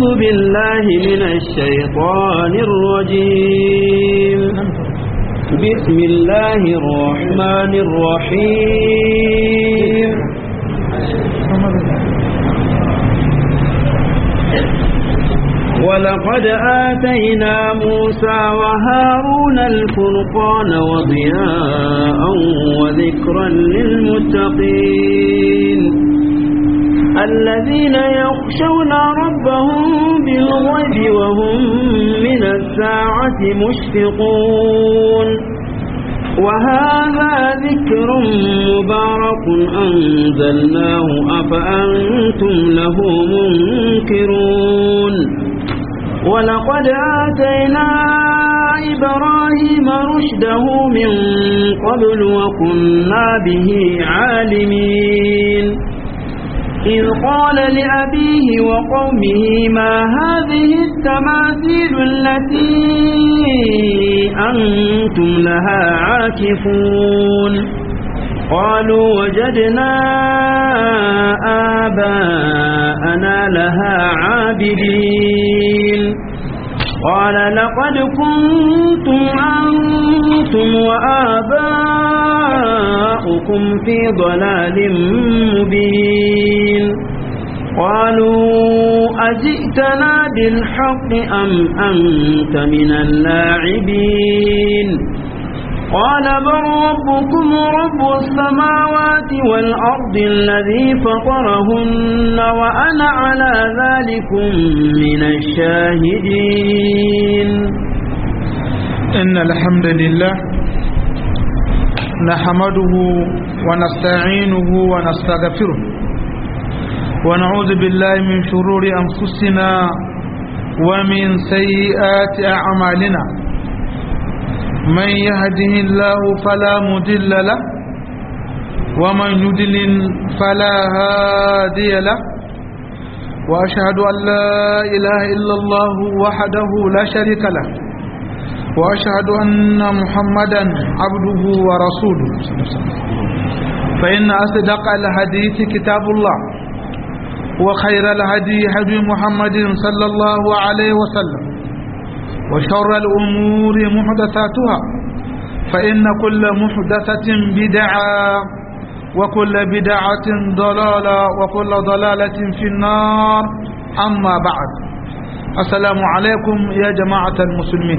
بالله من الشيطان الرجيم بسم الله الرحمن الرحيم ولقد آتينا موسى وهارون الفرقان وضياء وذكرا للمتقين الذين يخشون ربهم بالغيب وهم من الساعة مشفقون وهذا ذكر مبارك أنزلناه أفأنتم له منكرون ولقد آتينا إبراهيم رشده من قبل وكنا به عالمين إذ قال لأبيه وقومه ما هذه التماثيل التي أنتم لها عاكفون قالوا وجدنا آباءنا لها عابدين قال لقد كنتم أنتم وآباؤكم في ضلال مبين قالوا أجئتنا بالحق أم أنت من اللاعبين قال بل ربكم رب السماوات والأرض الذي فطرهن وأنا على ذلكم من الشاهدين إن الحمد لله نحمده ونستعينه ونستغفره ونعوذ بالله من شرور أنفسنا ومن سيئات أعمالنا من يهده الله فلا مضل له ومن يضلل فلا هادي له وأشهد أن لا إله إلا الله وحده لا شريك له وأشهد أن محمدا عبده ورسوله فإن أصدق الحديث كتاب الله وخير الهدي هدي محمد صلى الله عليه وسلم وشر الأمور محدثاتها فإن كل محدثة بدعة وكل بدعة ضلالة وكل ضلالة في النار أما بعد السلام عليكم يا جماعة المسلمين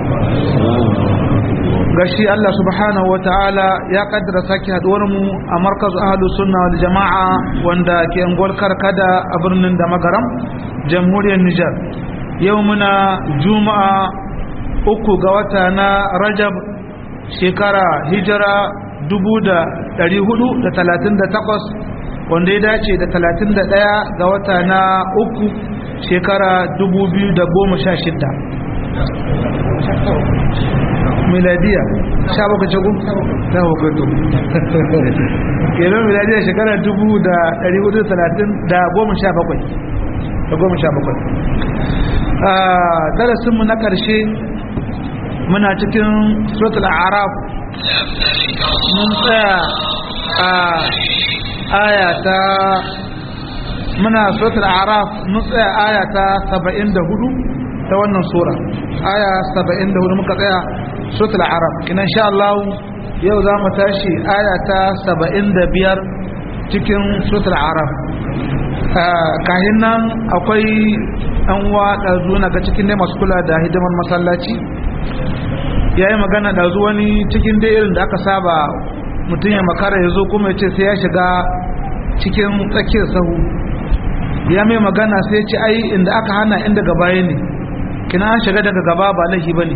gashi Allah subhanahu wataala ya kaddara sake haduwar mu a markaz ahlus sunna wal jamaa wanda ke angol karkada a birnin da magaram jamhuriyar Nijar yau muna juma'a uku ga wata na Rajab shekara hijira 1438 wanda ya dace da 31 ga wata na uku shekara 2016 miladiya sha baka cagu ta hukutu kenan miladiya shekara dubu da dari hudu talatin da goma sha bakwai da goma sha bakwai a darasinmu na ƙarshe muna cikin suratul araf mun tsaya a aya ta muna suratul araf mun tsaya aya ta saba'in da hudu ta wannan sura aya saba'in da hudu muka tsaya suratul arab ina sha Allah yau za mu tashi aya ta 75 cikin suratul arab kahin nan akwai an wa dazu na ga cikin ne masu kula da hidimar masallaci yayi magana dazu wani cikin dai irin da aka saba mutum ya makara ya zo kuma ya ce sai ya shiga cikin tsakiyar sahu ya mai magana sai ya ce ai inda aka hana inda gaba ne kina an shiga daga gaba ba laifi bane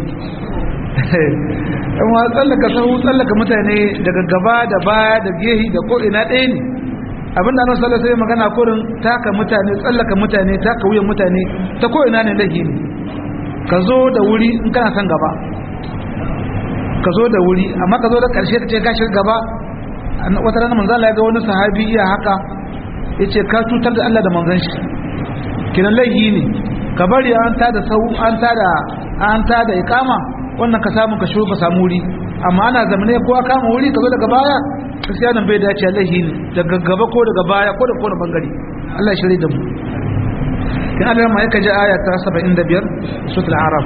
amma tsallaka sahu tsallaka mutane daga gaba da baya da gehi da ko ina ɗaya ne abin da annabi sallallahu alaihi magana kurin taka mutane tsallaka mutane taka wuyan mutane ta ko ina ne laifi ne ka zo da wuri in kana son gaba ka zo da wuri amma ka zo da ƙarshe ka ce ka shiga gaba wata rana manzo Allah ya ga wani sahabi iya haka yace ka cutar da Allah da manzon shi kiran laifi ne ka bari an tada sau an tada an tada ikama wannan ka samu ka shigo ka samu wuri amma ana zamane ko aka kama wuri ka zo daga baya gaskiya nan bai dace laifi ne daga gaba ko daga baya ko da ko da bangare Allah ya shirye da mu kin Allah ma yake ji aya ta 75 suratul araf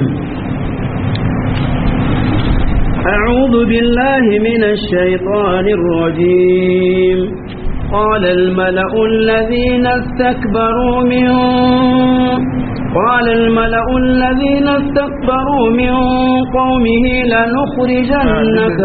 أعوذ بالله من الشيطان الرجيم قال الملأ الذين استكبروا من قال الملأ الذين استكبروا من قومه لنخرجنك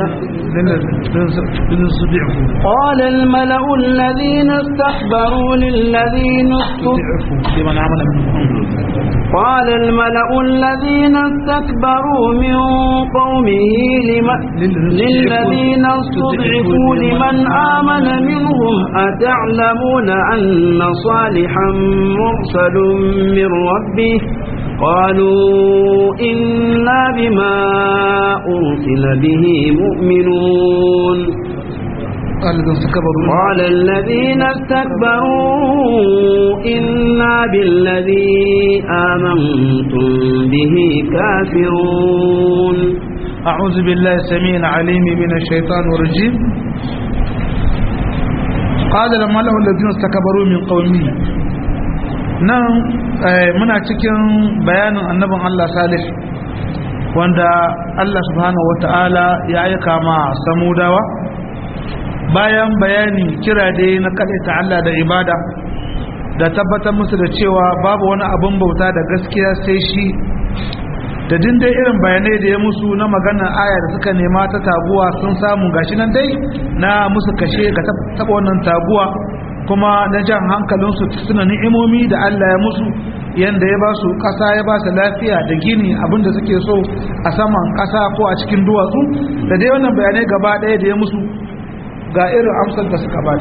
قال الملأ الذين استكبروا للذين لمن عمل منهم قال الملأ الذين استكبروا من قومه لم- للذين استضعفوا لمن آمن منهم أتعلمون أن صالحا مرسل من ربه قالوا إنا بما أرسل به مؤمنون قال الذين استكبروا قال الذين استكبروا إنا بالذي آمنتم به كافرون أعوذ بالله السميع العليم من الشيطان الرجيم قال الملأ الذين استكبروا من قومه nan muna cikin bayanin annabin Allah Salih wanda Allah subhanahu wata'ala ya aika ma samudawa bayan bayani kira dai na ta Allah da ibada da tabbatar musu da cewa babu wani abin bauta da gaskiya sai shi da dai irin bayanai da ya musu na magana aya da suka nema ta taguwa sun samu gashi nan dai na musu kashe ga taba wannan taguwa kuma na jan hankalinsu suna ni'imomi da Allah ya musu yanda ya ba su ƙasa ya ba su lafiya da gini abinda suke so a saman ƙasa ko a cikin duwatsu da dai wannan bayanai gaba ɗaya da ya musu ga irin amsar da suka bada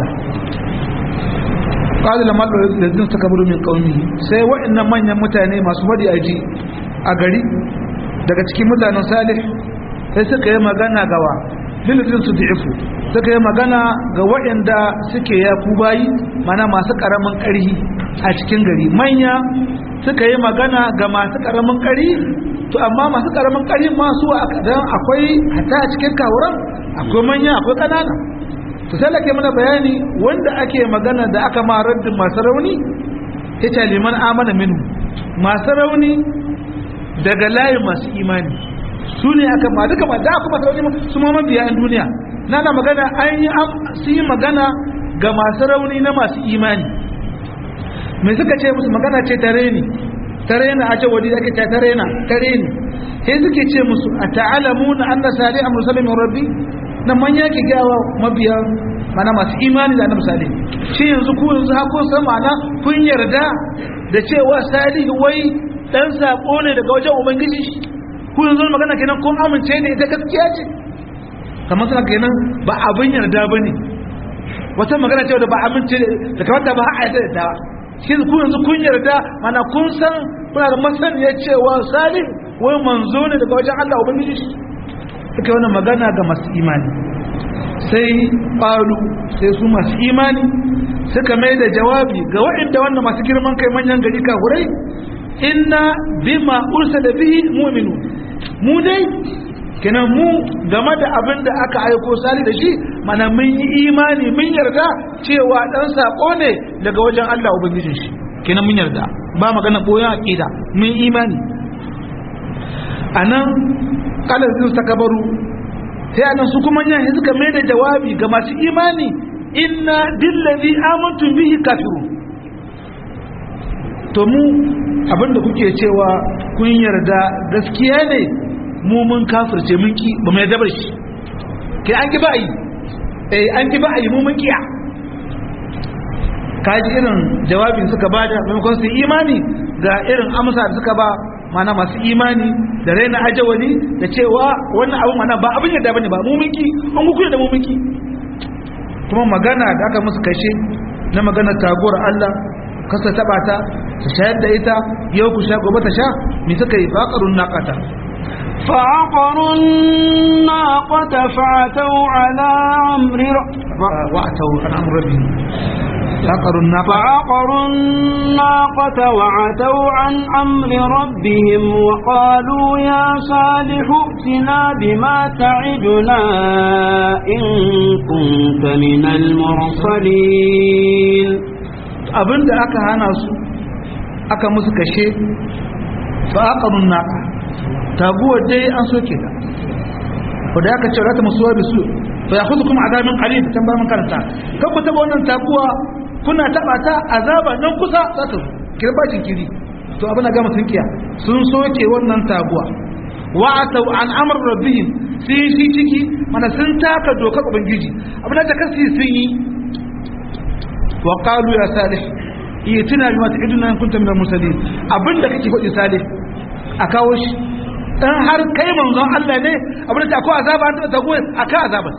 qala lamma ladin takaburu min qaumi sai wa'annan manyan mutane masu wadi aji a gari daga cikin mutanen salih sai suka yi magana gawa lilladin su da'ifu suka yi magana ga waɗanda suke ya ku bayi mana masu ƙaramin ƙarhi a cikin gari manya suka yi magana ga masu ƙaramin ƙarhi to amma masu ƙaramin ƙarhi masu dan akwai hata a cikin kawuran akwai manya akwai ƙanana to sai lake mana bayani wanda ake magana da aka ma raddin masu rauni ita liman amana minu masu rauni daga layin masu imani su ne aka ma duka ma da aka masu rauni su ma mabiya yan duniya na na magana an yi su yi magana ga masu rauni na masu imani mai suka ce musu magana ce tare ne tare na ace wadi ake ce tare na tare ne sai suke ce musu a ta'alamu na an na sali a musulmin rabbi na manya ke gawa mabiya mana masu imani da annabi salih shi yanzu ku yanzu hakun san mana kun yarda da cewa salihu wai dan sako ne daga wajen ubangiji ku yanzu magana kenan kun amince ne ita gaskiya ce kamar suna kenan ba abin yarda ba ne wata magana cewa da ba amince da kamata ba a yarda da ta shi ku yanzu kun yarda mana kun san kuna da masaniyar cewa salih wai manzo ne daga wajen Allah ubangiji suka wannan magana ga masu imani sai ƙalu sai su masu imani suka mai da jawabi ga waɗanda wannan masu girman kai manyan gari kahurai inna bima ursa da bihi mu'minu mu dai kenan mu game da abin da aka aiko sali da shi mana mun yi imani mun yarda cewa dan sako ne daga wajen Allah ubangijin shi kenan mun yarda ba magana boyan aqida mun imani anan kalar sun takabaru sai anan su kuma yan suka mai da jawabi ga masu imani inna billazi amantu bihi kafiru to mu abinda kuke cewa kun yarda gaskiya ne mu mun kafirce mun ki ba mai dabar shi kai an ki ba'ayi eh an ki ba'ayi mu mun kiya kaji irin jawabin suka bada maimakon su imani ga irin amsa da suka ba mana masu imani da raina ajawali da cewa wannan abu mana ba abin yadda bane ba mu mun ki an ku da mu mun ki kuma magana da aka musu kashe na magana tagowar Allah kasa taba ta ta shayar da ita yau ku sha gobe ta sha me suka yi faqarun naqata فعقروا الناقة فعتوا على أمر وأتوا عن أمر ربهم فعقروا الناقة فعقروا الناقة وعتوا عن أمر ربهم وقالوا يا صالح ائتنا بما تعدنا إن كنت من المرسلين abinda aka hana su aka musu kashe fa aqarun naqa taguwar dai an soke ta wanda aka ce rata musuwa bisu fa yakhudhukum adabun qalil tambar man karanta kan ku taba wannan taguwa kuna taba ta azaba nan kusa za ta kirbacin kiri to abin da gama tunkiya sun soke wannan taguwa wa atau an amr rabbihim sai shi ciki mana sun taka dokar ubangiji abin da kasi sun yi wa qalu ya salih itina bima ta'iduna in kunta min al-mursalin abinda kake faɗi salih a kawo shi in har kai manzon Allah ne abin da akwai azaba an taɓa tagoyi a ka azaba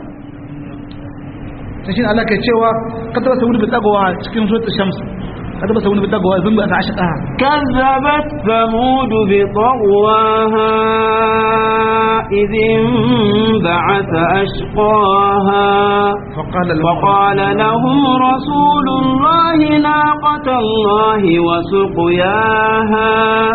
ta shi Allah ke cewa ka taɓa sauri bi tsagowa cikin suratul shams ka taɓa sauri bi tsagowa zan bi ta ashqa كذبت ثمود بطغواها إذ انبعث أشقاها فقال فقال لهم رسول الله ناقة الله وسقياها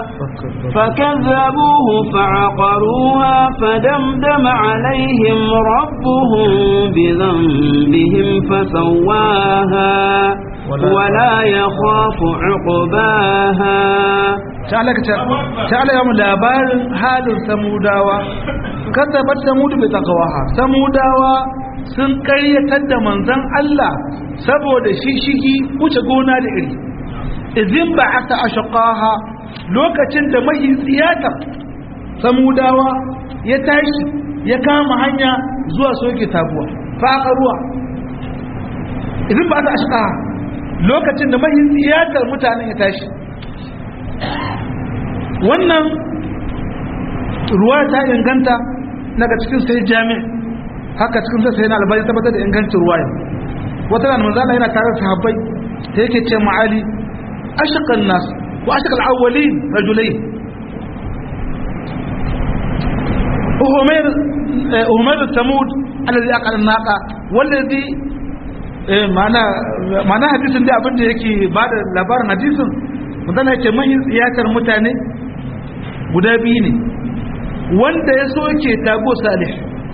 فكذبوه فعقروها فدمدم عليهم ربهم بذنبهم فسواها ولا يخاف عقباها ta'ala yamu labarin halin samudawa kazzabat samudu bi taqwaha samudawa sun karyatar da manzon Allah saboda shishigi wuce gona da iri idin ba'atha ashqaha lokacin da mai tsiyata samudawa ya tashi ya kama hanya zuwa soke tabuwa faƙa ruwa idin ba'atha ashqaha lokacin da mai tsiyatar mutanen ya tashi wannan ruwa ta inganta daga cikin sai jami haka cikin sai na albani tabbatar da ingancin ruwa wata da manzala yana tare da sahabbai ta yake ce ma'ali ashqan nas wa ashqal awwalin rajulain uhumair uhumair samud alladhi aqala naqa wallazi mana mana hadisin da abin da yake bada labarin hadisin mutane yake mahin tsiyatar mutane guda biyu ne wanda ya soke tago salih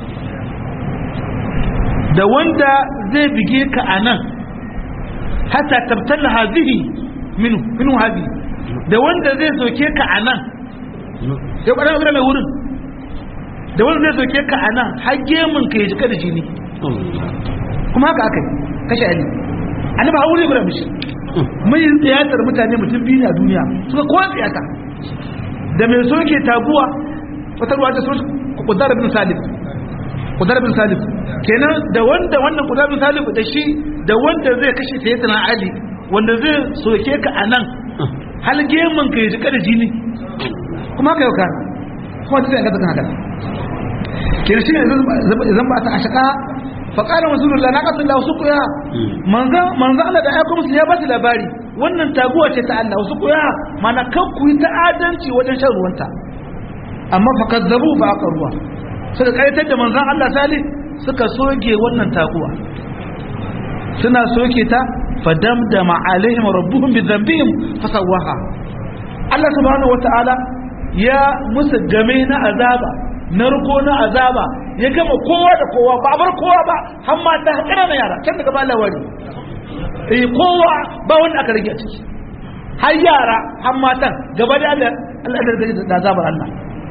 da wanda zai bige ka a nan hatta tabtalla hazihi minu minu hazi da wanda zai soke ka a nan ya kwanar abin mai wurin da wanda zai soke ka a nan har gemun ka ya jika da jini kuma haka aka yi kashe ali annabi a wuri guda mishi mai tsiyatar mutane mutum biyu a duniya suka kowa tsiyata da mai soke taguwa wata ruwa ta soke kudar bin salif kudar bin salif kenan da wanda wannan kudar bin salif da shi da wanda zai kashe sayyidina ali wanda zai soke ka a nan hal gemun ka ya jika da jini kuma ka yau ka kuma ta zai ga haka kenan shi ne zan ba ta ashaka faƙalar rasulullah na ƙasar wasu kuya manzan Allah da aiko musu ya ba su labari wannan taguwa ce ta Allah wasu kuya mana kan ku yi ta'adanci wajen shan ruwanta amma fa kazzabu ba aka ruwa suka kaitar da manzan Allah salih suka soke wannan taguwa suna soke ta fadamdama alaihim rabbuhum bi dhanbihim fasawaha Allah subhanahu wataala ya musu game na azaba narko na azaba ya gama kowa da kowa ba bar kowa ba har mata har ƙananan yara can daga ba lawari eh kowa ba wanda aka rage a ciki har yara har matan gaba da Allah Allah da azabar Allah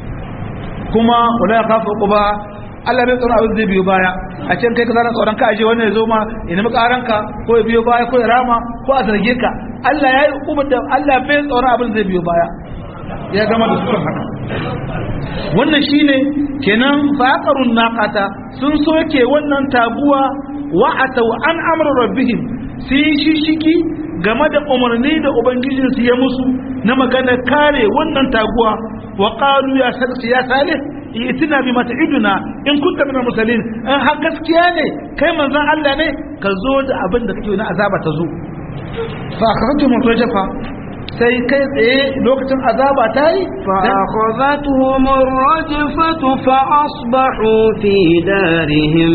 kuma wala ya kafa uba Allah bai tsoro abin zai biyo baya a can kai ka zana tsoron ka aje wannan ya zo ma ya nemi karanka ko ya biyo baya ko ya rama ko a zarge ka Allah ya yi hukumar da Allah bai tsoron abin zai biyo baya ya gama da su haka wannan shine kenan faqarun naqata sun soke wannan taguwa wa atau an amru rabbihim sai shishiki game da umarni da ubangijin su ya musu na magana kare wannan taguwa wa qalu ya sarki ya salih itina bi mat'iduna in kunta min musallin in har gaskiya ne kai manzon Allah ne ka zo da abin da kake na azaba ta zo fa akhadtu mutajafa sai kai tsaye lokacin azaba ta yi فأخذتهم الرجفة فأصبحوا في دارهم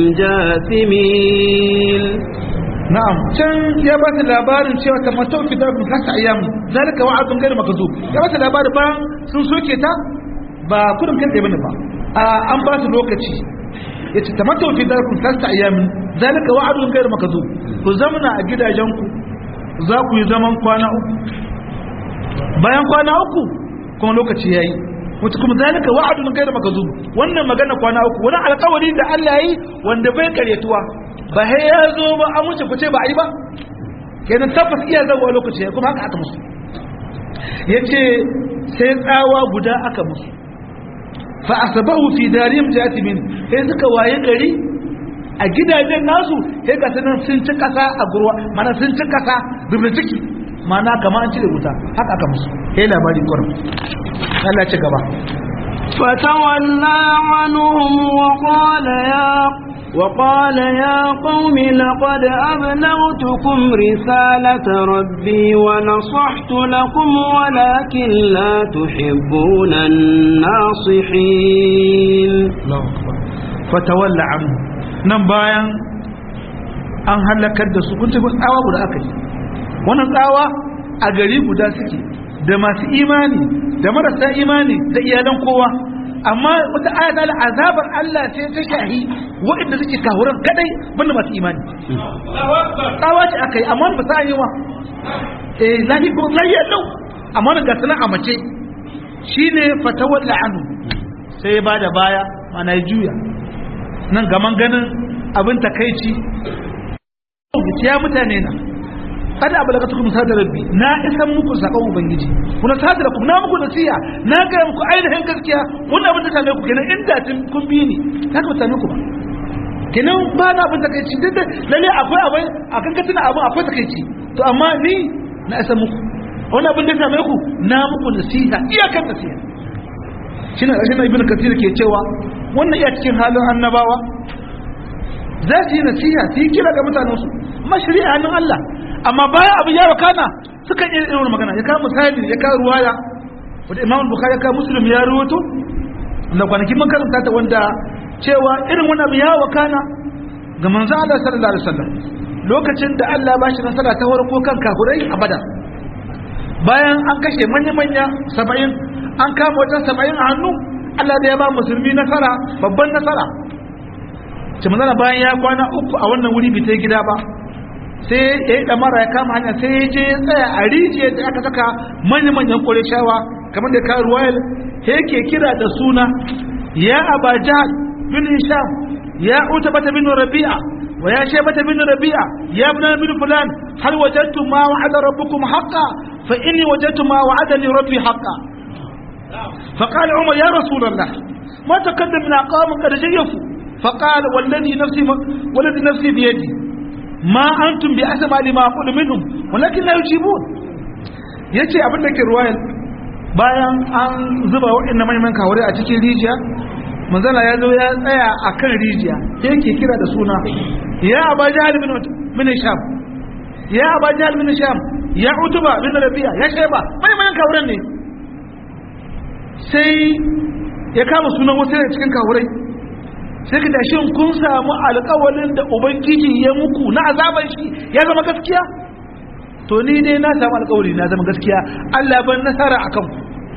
جاثمين na'am can ya ba ta labarin cewa ta mato fi da kun hasa ayyam zalika wa'adun gairu makazub ya ba ta labarin bayan sun soke ta ba kudin kan bane ba a an ba su lokaci yace ta mato fi da kun hasa ayyam zalika wa'adun gairu makazub ku zamana a gidajenku za ku yi zaman kwana uku bayan kwana uku kuma lokaci yayi wata kuma zalika wa'adun kai da makazub wannan magana kwana uku wani alƙawari da Allah yi wanda bai karyatuwa ba sai ya zo ba an wuce ku ce ba a yi ba kenan tabbas iya zawo lokaci kuma haka aka musu yace sai tsawa guda aka musu fa asabahu fi darihim jatimin sai suka waye gari a gidajen nasu sai ga sanan sun ci kasa a gurwa mana sun ci kasa zubin ciki mana kamar an cire wuta haka aka musu sai labari kurum Allah ci gaba فتولى عنهم وقال يا وقال يا قوم لقد أبلغتكم رسالة ربي ونصحت لكم ولكن لا تحبون الناصحين فتولى عنهم nan bayan an halakar da su kun tafi tsawa guda aka yi wannan tsawa a gari guda suke da masu imani da marasa imani da iyalan kowa amma wata ayata da azabar Allah sai ta shahi waɗanda suke kawuran kadai banda masu imani tsawa ce aka yi amma ba sa yi wa eh lahi ko lahi lau amma ga sanan a mace shine fatawalla anu sai ba da baya mana ya juya nan gaman ganin abin takaici ya mutane na kada abu daga tukun sadar rabbi na isan muku sakon ubangiji kuna sadar ku na muku nasiya na ga muku ainihin gaskiya wannan abin da same ku kenan inda tun kun bi ni haka ba same ku ba kenan ba na abin takaici duk da lalle akwai abin a kan katina abin akwai takaici to amma ni na isan muku wannan abin da same ku na muku nasiha iyakar nasiha shi na ƙarshen ibn kasir ke cewa wannan iya cikin halin annabawa za su yi nasiha su yi kira ga mutanensu amma shari'a hannun Allah amma bayan abin ya wakana suka iya irin magana ya kawo misali ya kawo ruwaya wanda imam bukhari ya kawo muslim ya ruwato da kwanakin mun karanta ta wanda cewa irin wani abu ya wakana ga manzo Allah sallallahu alaihi wasallam lokacin da Allah ba shi nasara ta farko kan kafurai a badar bayan an kashe manya-manya saba'in an kama wajen saba'in a hannu Allah da ya ba musulmi nasara babban nasara ce manzana bayan ya kwana uku a wannan wuri bai ta gida ba sai ya yi damara ya kama hanya sai ya je ya tsaya a rijiyar da aka saka manya-manyan shawa kamar da ka ruwayar yake kira da suna ya aba jahal bin hisham ya uta bata bin rabi'a wa ya she bata bin rabi'a ya ibn bin fulan hal wajadtu ma wa'ada rabbukum haqqan fa inni wajadtu ma wa'adani rabbi haqqan فقال عمر يا رسول الله ما تقدم من أقام قد جيفوا فقال والذي نفسي والذي نفسي بيدي ما أنتم بأسمع لما أقول منهم ولكن لا يجيبون yace abin da ke ruwayar bayan an zuba waɗanda manyan kawari a cikin rijiya manzala ya zo ya tsaya a kan rijiya yake kira da suna ya aba jahal bin sham ya aba jahal bin sham ya utuba bin rabi'a ya sheba manyan kawarin ne sai ya kama sunan wasu da cikin kawurai sai ka tashi kun samu alƙawalin da ubangiji ya muku na azaban shi ya zama gaskiya to ni dai na samu alƙawari na zama gaskiya Allah ban nasara a kanku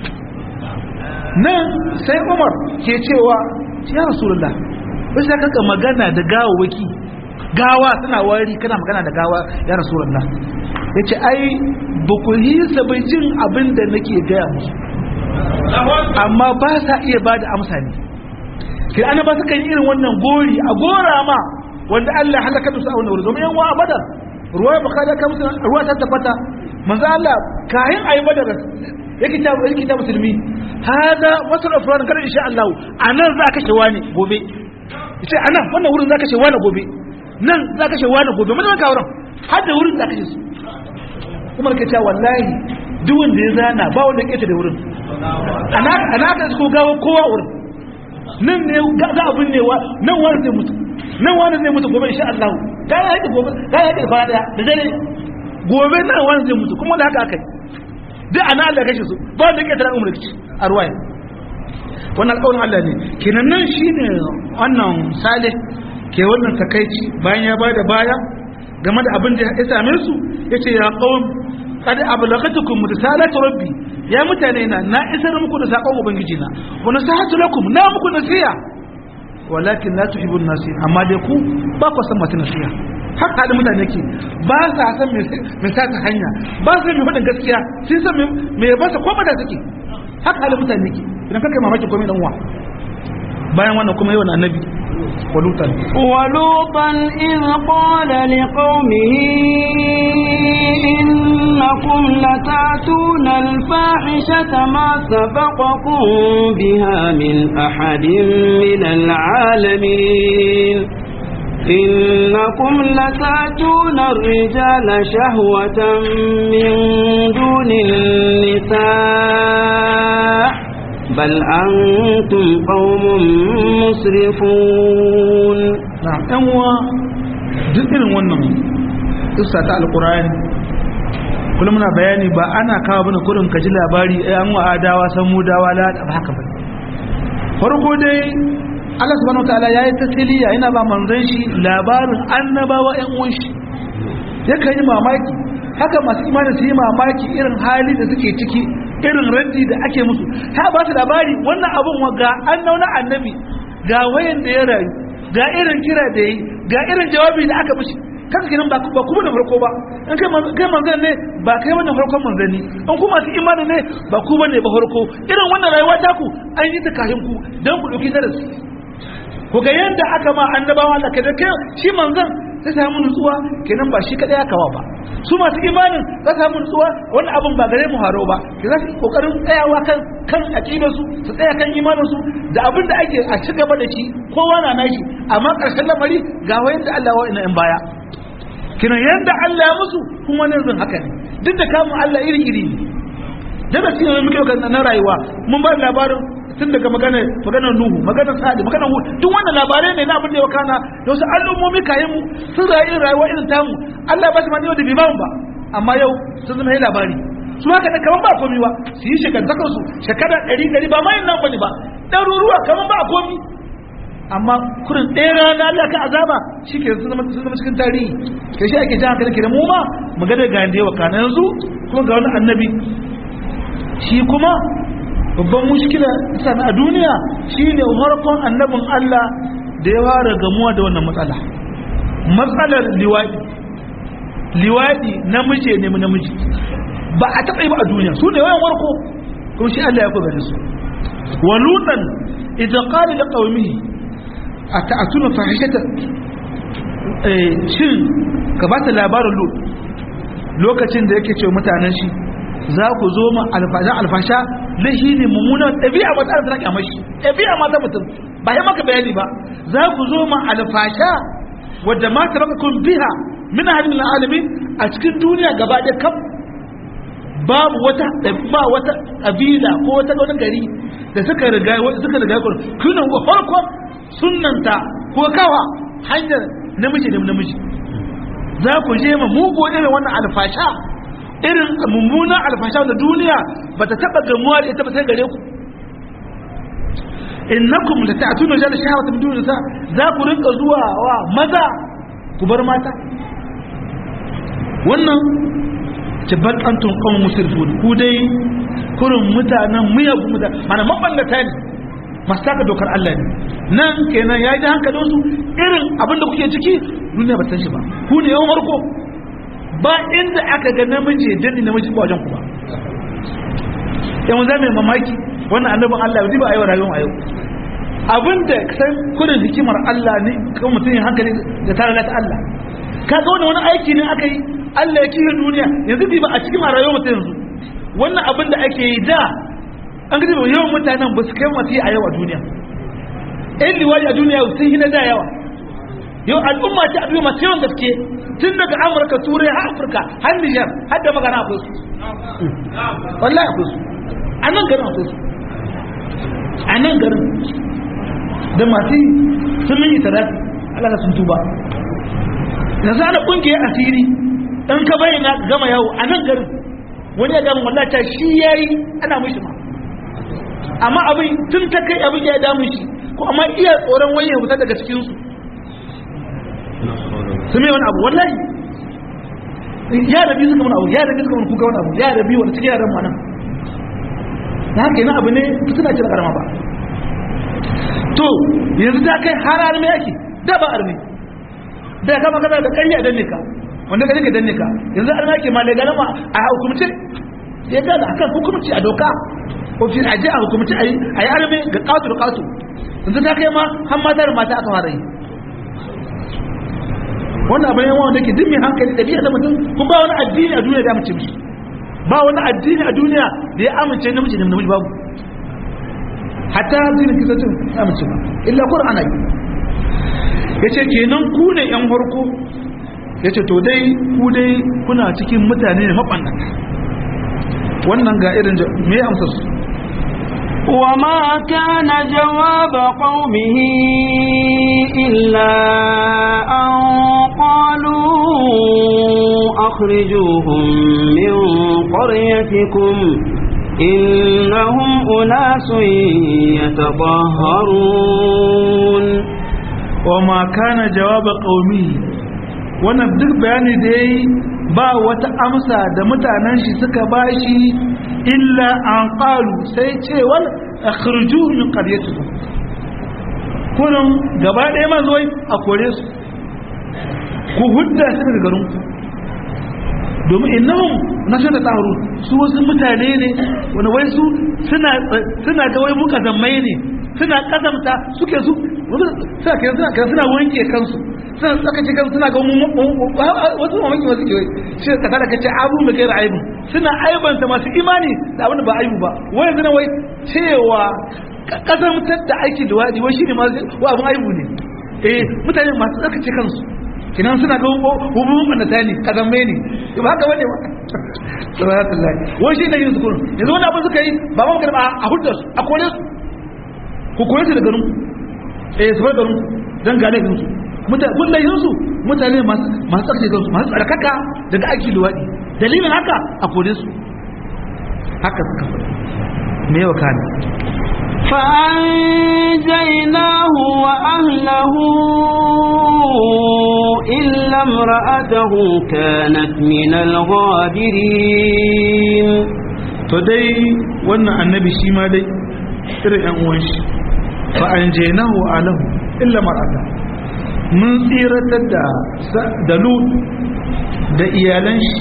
nan sai Umar ke cewa ya Rasulullah bai sai kanka magana da gawawaki gawa suna wari kana magana da gawa ya Rasulullah yace ai ba ku yi bai jin abin da nake gaya musu amma ba sa iya ba da amsa ne ke ana ba su kan irin wannan gori a gora ma wanda Allah halaka da su a wannan wuri domin yan wa badar ruwa ya bukada ka musu ruwa ta tabbata manzo Allah kayan ayi badar yake ta yake ta musulmi hada wasu afran kada insha Allah anan za ka shewa ne gobe yace anan wannan wurin za ka shewa ne gobe nan za ka shewa ne gobe mun ka wurin har da wurin za ka shi kuma ke ta wallahi duk wanda ya zana ba wanda ya keta da wurin ana ka ko gawo kowa wurin nan ne za a binne wa nan wani zai mutu nan wani zai mutu gobe insha Allah ga ya haƙi gobe ga ya haƙi da fara da dare gobe nan wani zai mutu kuma da haka aka yi duk ana Allah kashe su ba wanda ya keta da umar kici a ruwaya wannan alƙawarin Allah ne kenan nan shine wannan salih ke wannan takaici bayan ya bada baya game da abin da ya same su yace ya qaum qad ablagatukum risalatu rabbi ya mutane na na isar muku da sakon ubangiji na wa nasihatu lakum na muku nasiha walakin la tuhibbun nasiha amma dai ku ba ku san masu nasiha haka halin mutane ke ba sa san mai sa ta hanya ba sa mai faɗin gaskiya sun san mai ba sa koma da suke haka halin mutane ke idan kakai mamaki komai dan uwa bayan wannan kuma yawan annabi ولوطا ولوطا إذ قال لقومه إنكم لتأتون الفاحشة ما سبقكم بها من أحد من العالمين إنكم لتأتون الرجال شهوة من دون النساء بل أنتم قوم مسرفون نعم أنوا dukkan wannan kissa ta alqur'ani kullum muna bayani ba ana kawo bane kurin kaji labari ai an wa adawa san mu dawa la ba haka ba farko dai Allah subhanahu wataala yayi tasiliya yana ba manzon shi labarin annabawa ƴan uwan shi yakan yi mamaki haka masu imani su yi mamaki irin hali da suke ciki irin raddi da ake musu ta ba su labari wannan abun ga an nauna annabi ga wayan da ya rayu ga irin kira da yi ga irin jawabi da aka mishi kaka kenan ba ba kuma da farko ba in kai kai manzon ne ba kai wannan farkon manzanni in kuma su imani ne ba ku bane ba farko irin wannan rayuwa ta ku an yi ta kafin ku dan ku dauki darasi ku ga yanda aka ma annabawa Allah kada kai shi manzon sai samu nutsuwa kenan ba shi kadai aka wa ba su masu imanin za su samu nutsuwa wani abin ba gare mu haro ba ke za su kokarin tsayawa kan kan aqidar su su tsaya kan imanin su da abin da ake a ci gaba da shi kowa na nashi amma karshen lamari ga wayan da Allah wa ina in baya kinan yanda Allah ya musu kuma ne zan haka ne duk da kamun Allah iri iri ne daga cikin muke ga na rayuwa mun ba labarin tun daga magana maganar Nuhu maganar Sadi maganar Hud duk wannan labarai ne na abin da ya wakana da wasu al'ummomi kayan mu sun rayu rayuwa irin tamu Allah ba shi ma da bai ba mu ba amma yau sun zama yi labari su haka da kaman ba komi ba su yi shekantakar su shekara ɗari ɗari ba ma yin nan bane ba ɗaruruwa kaman ba komi amma kurin ɗaya rana Allah ka azaba shi ke sun zama cikin tarihi ke shi ake jan hankali ke da mu ma magana ga yanda ya wakana yanzu kuma ga wani annabi shi kuma babban mushkila sana a duniya shine harkon annabin Allah da ya fara gamuwa da wannan matsala matsalar liwadi liwadi namiji ne namiji ba a taɓa yi ba a duniya su ne wayan warko kuma shi Allah ya kuka da su walutan idan qala li qaumihi ata'tuna fahishata eh shin ka ba ta labarin lut lokacin da yake cewa mutanen shi za ku zo ma alfasha alfasha lahi ne mummunan ɗabi'a ba ta da kyamar shi ɗabi'a ma ta mutum ba ya maka bayani ba za ku zo ma alfasha wadda ma ta kun biha min hadin alamin a cikin duniya gaba da kam babu wata ba wata kabila ko wata wani gari da suka riga suka riga ku kuna ko farko sunnanta ko kawa hanyar namiji da namiji za ku je ma mugu irin wannan alfasha irin mummunan alfasha da duniya ba ta taɓa gamuwa da ita ba sai gare ku innakum la ta'tuna jal shahawata min duni za ku rinka zuwa wa maza ku bar mata wannan tabbat antum qawm musrifun ku dai kurin mutanen miyagun mutane mana maballata ne masu taka dokar Allah ne nan kenan ya ji hankalin su irin abin da kuke ciki duniya ba san shi ba ku ne yawan marko ba inda aka ga namiji danni namiji ba wajen ku ba yan za mai mamaki wannan annabin Allah ya ba a yau rayuwar a yau abinda san kudin hikimar Allah ne kan mutum yin hankali da tare da Allah ka ga wani aiki ne aka yi Allah ya kiyaye duniya yanzu ba a cikin rayuwar mutum yanzu wannan abin da ake yi da an gaji yawan mutanen ba su kai masu a yau a duniya ɗan liwaji a duniya sun yi na da yawa yau al'umma ce a duniya masu yawan gaske tun daga amurka turai har afirka har nijar har da magana akwai su wallahi akwai su a nan garin akwai su a nan garin da masu sun yi tarafi Allah sun tuba yanzu ana kungiyar asiri in ka bayyana gama yawo a nan garin wani ya gama wallata shi ya yi ana mushi ma amma abin tun ta kai abin ya damu shi ko amma iya tsoron wani ya fita daga cikinsu su mai wani abu wallahi ya rabi suka wani abu ya rabi suka wani kuka wani abu ya rabi wani cikin yaran nan na haka yana abu ne suna cire karama ba to yanzu ta kai har arme ake da ba arme da kama kana da ƙarya danne ka wanda ka ka danne ka yanzu an ake ma daga nama a hukumce ya ga da akan hukumci a doka ko fi aje a hukumci a yi arme ga katu da katu yanzu ta kai ma har mata da mata aka fara yi wannan abin yawan wanda ke duk mai hankali da biya da mutum kun ba wani addini a duniya da amince mishi ba wani addini a duniya da ya amince namiji da namiji babu hatta addinin kisacin amince ba illa qur'ana yi yace kenan ku ne yan farko yace to dai ku dai kuna cikin mutane ne mabannata wannan ga irin me amsa su وما كان جواب قومه إلا أن قالوا أخرجوهم من قريتكم إنهم أناس يتطهرون وما كان جواب قومه wannan duk bayani da ya yi ba wata amsa da mutanen shi suka bashi illa an ƙalu sai cewar a khirju min ƙaryatu kunan gaba ɗaya ma zuwai a kore su ku hudda su daga garin ku domin innahum na shi da tsaro su wasu mutane ne wani wai su suna ga wai muka zammai ne suna kazamta suke su suna kai suna kai suna wanke kansu suna tsakace kansu suna ga wasu mamaki wasu ke shi ka tada kace abu da gaira aibu suna aibanta masu imani da abin da ba aibu ba wai yanzu wai cewa kazamtar da aiki da wadi wai shine ma wa abin aibu ne eh mutane masu tsakace kansu kinan suna ga hububun annata ne kazamai ne ba haka bane ba subhanallahi wai shi ne yin su kullum yanzu wani abin suka yi ba ma magana a hudda su a kore su ku kore su da garin eh su bar garin dan gane garin su mutane kullayin su mutane masu masu tsarki kansu masu tsarkaka daga aiki luwadi dalilin haka a kore su haka suka faɗi me yau kana فأنجيناه وأهله إلا امرأته كانت من الغابرين to dai wannan annabi shi ma dai irin yan uwan shi fa anjaynahu alahu illa mar'ata mun tsiratar da da lut da iyalan shi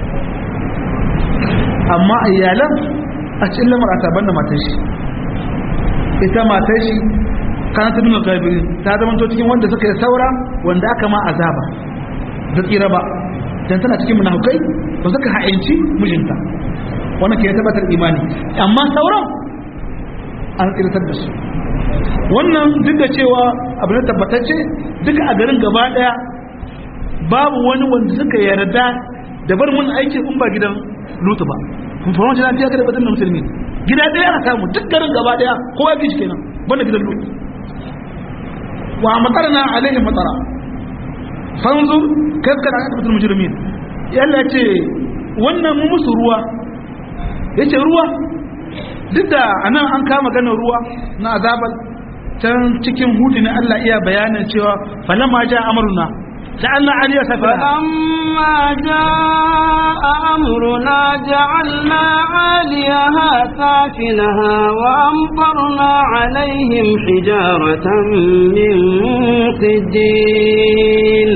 amma iyalan a cikin lamarata banda matan shi ita matan shi kana ta nuna gabirin ta zama to cikin wanda suka yi saura wanda aka ma azaba da tsira ba dan tana cikin munafukai ba suka ha'inci mijinta wannan ke tabbatar imani amma sauran an tsiratar da su wannan duk da cewa abu na tabbatacce duka a garin gaba daya babu wani wanda suka yarda da bar mun aikin in ba gidan lutu ba kun fara wajen lafiya kada batun da musulmi gida daya ana samu duk garin gaba daya kowa bi shi kenan banda gidan lutu wa matarna alaihi matara fanzur kafka da akabatul mujrimin yalla ce wannan mu musu ruwa yace ruwa duk da anan an kama ganin ruwa na azabal can cikin hudu ne Allah iya bayanin cewa falamma ja amruna ja'alna aliya safila فلما جاء أمرنا جعلنا عاليها سافلها وأمطرنا عليهم حجارة من سجيل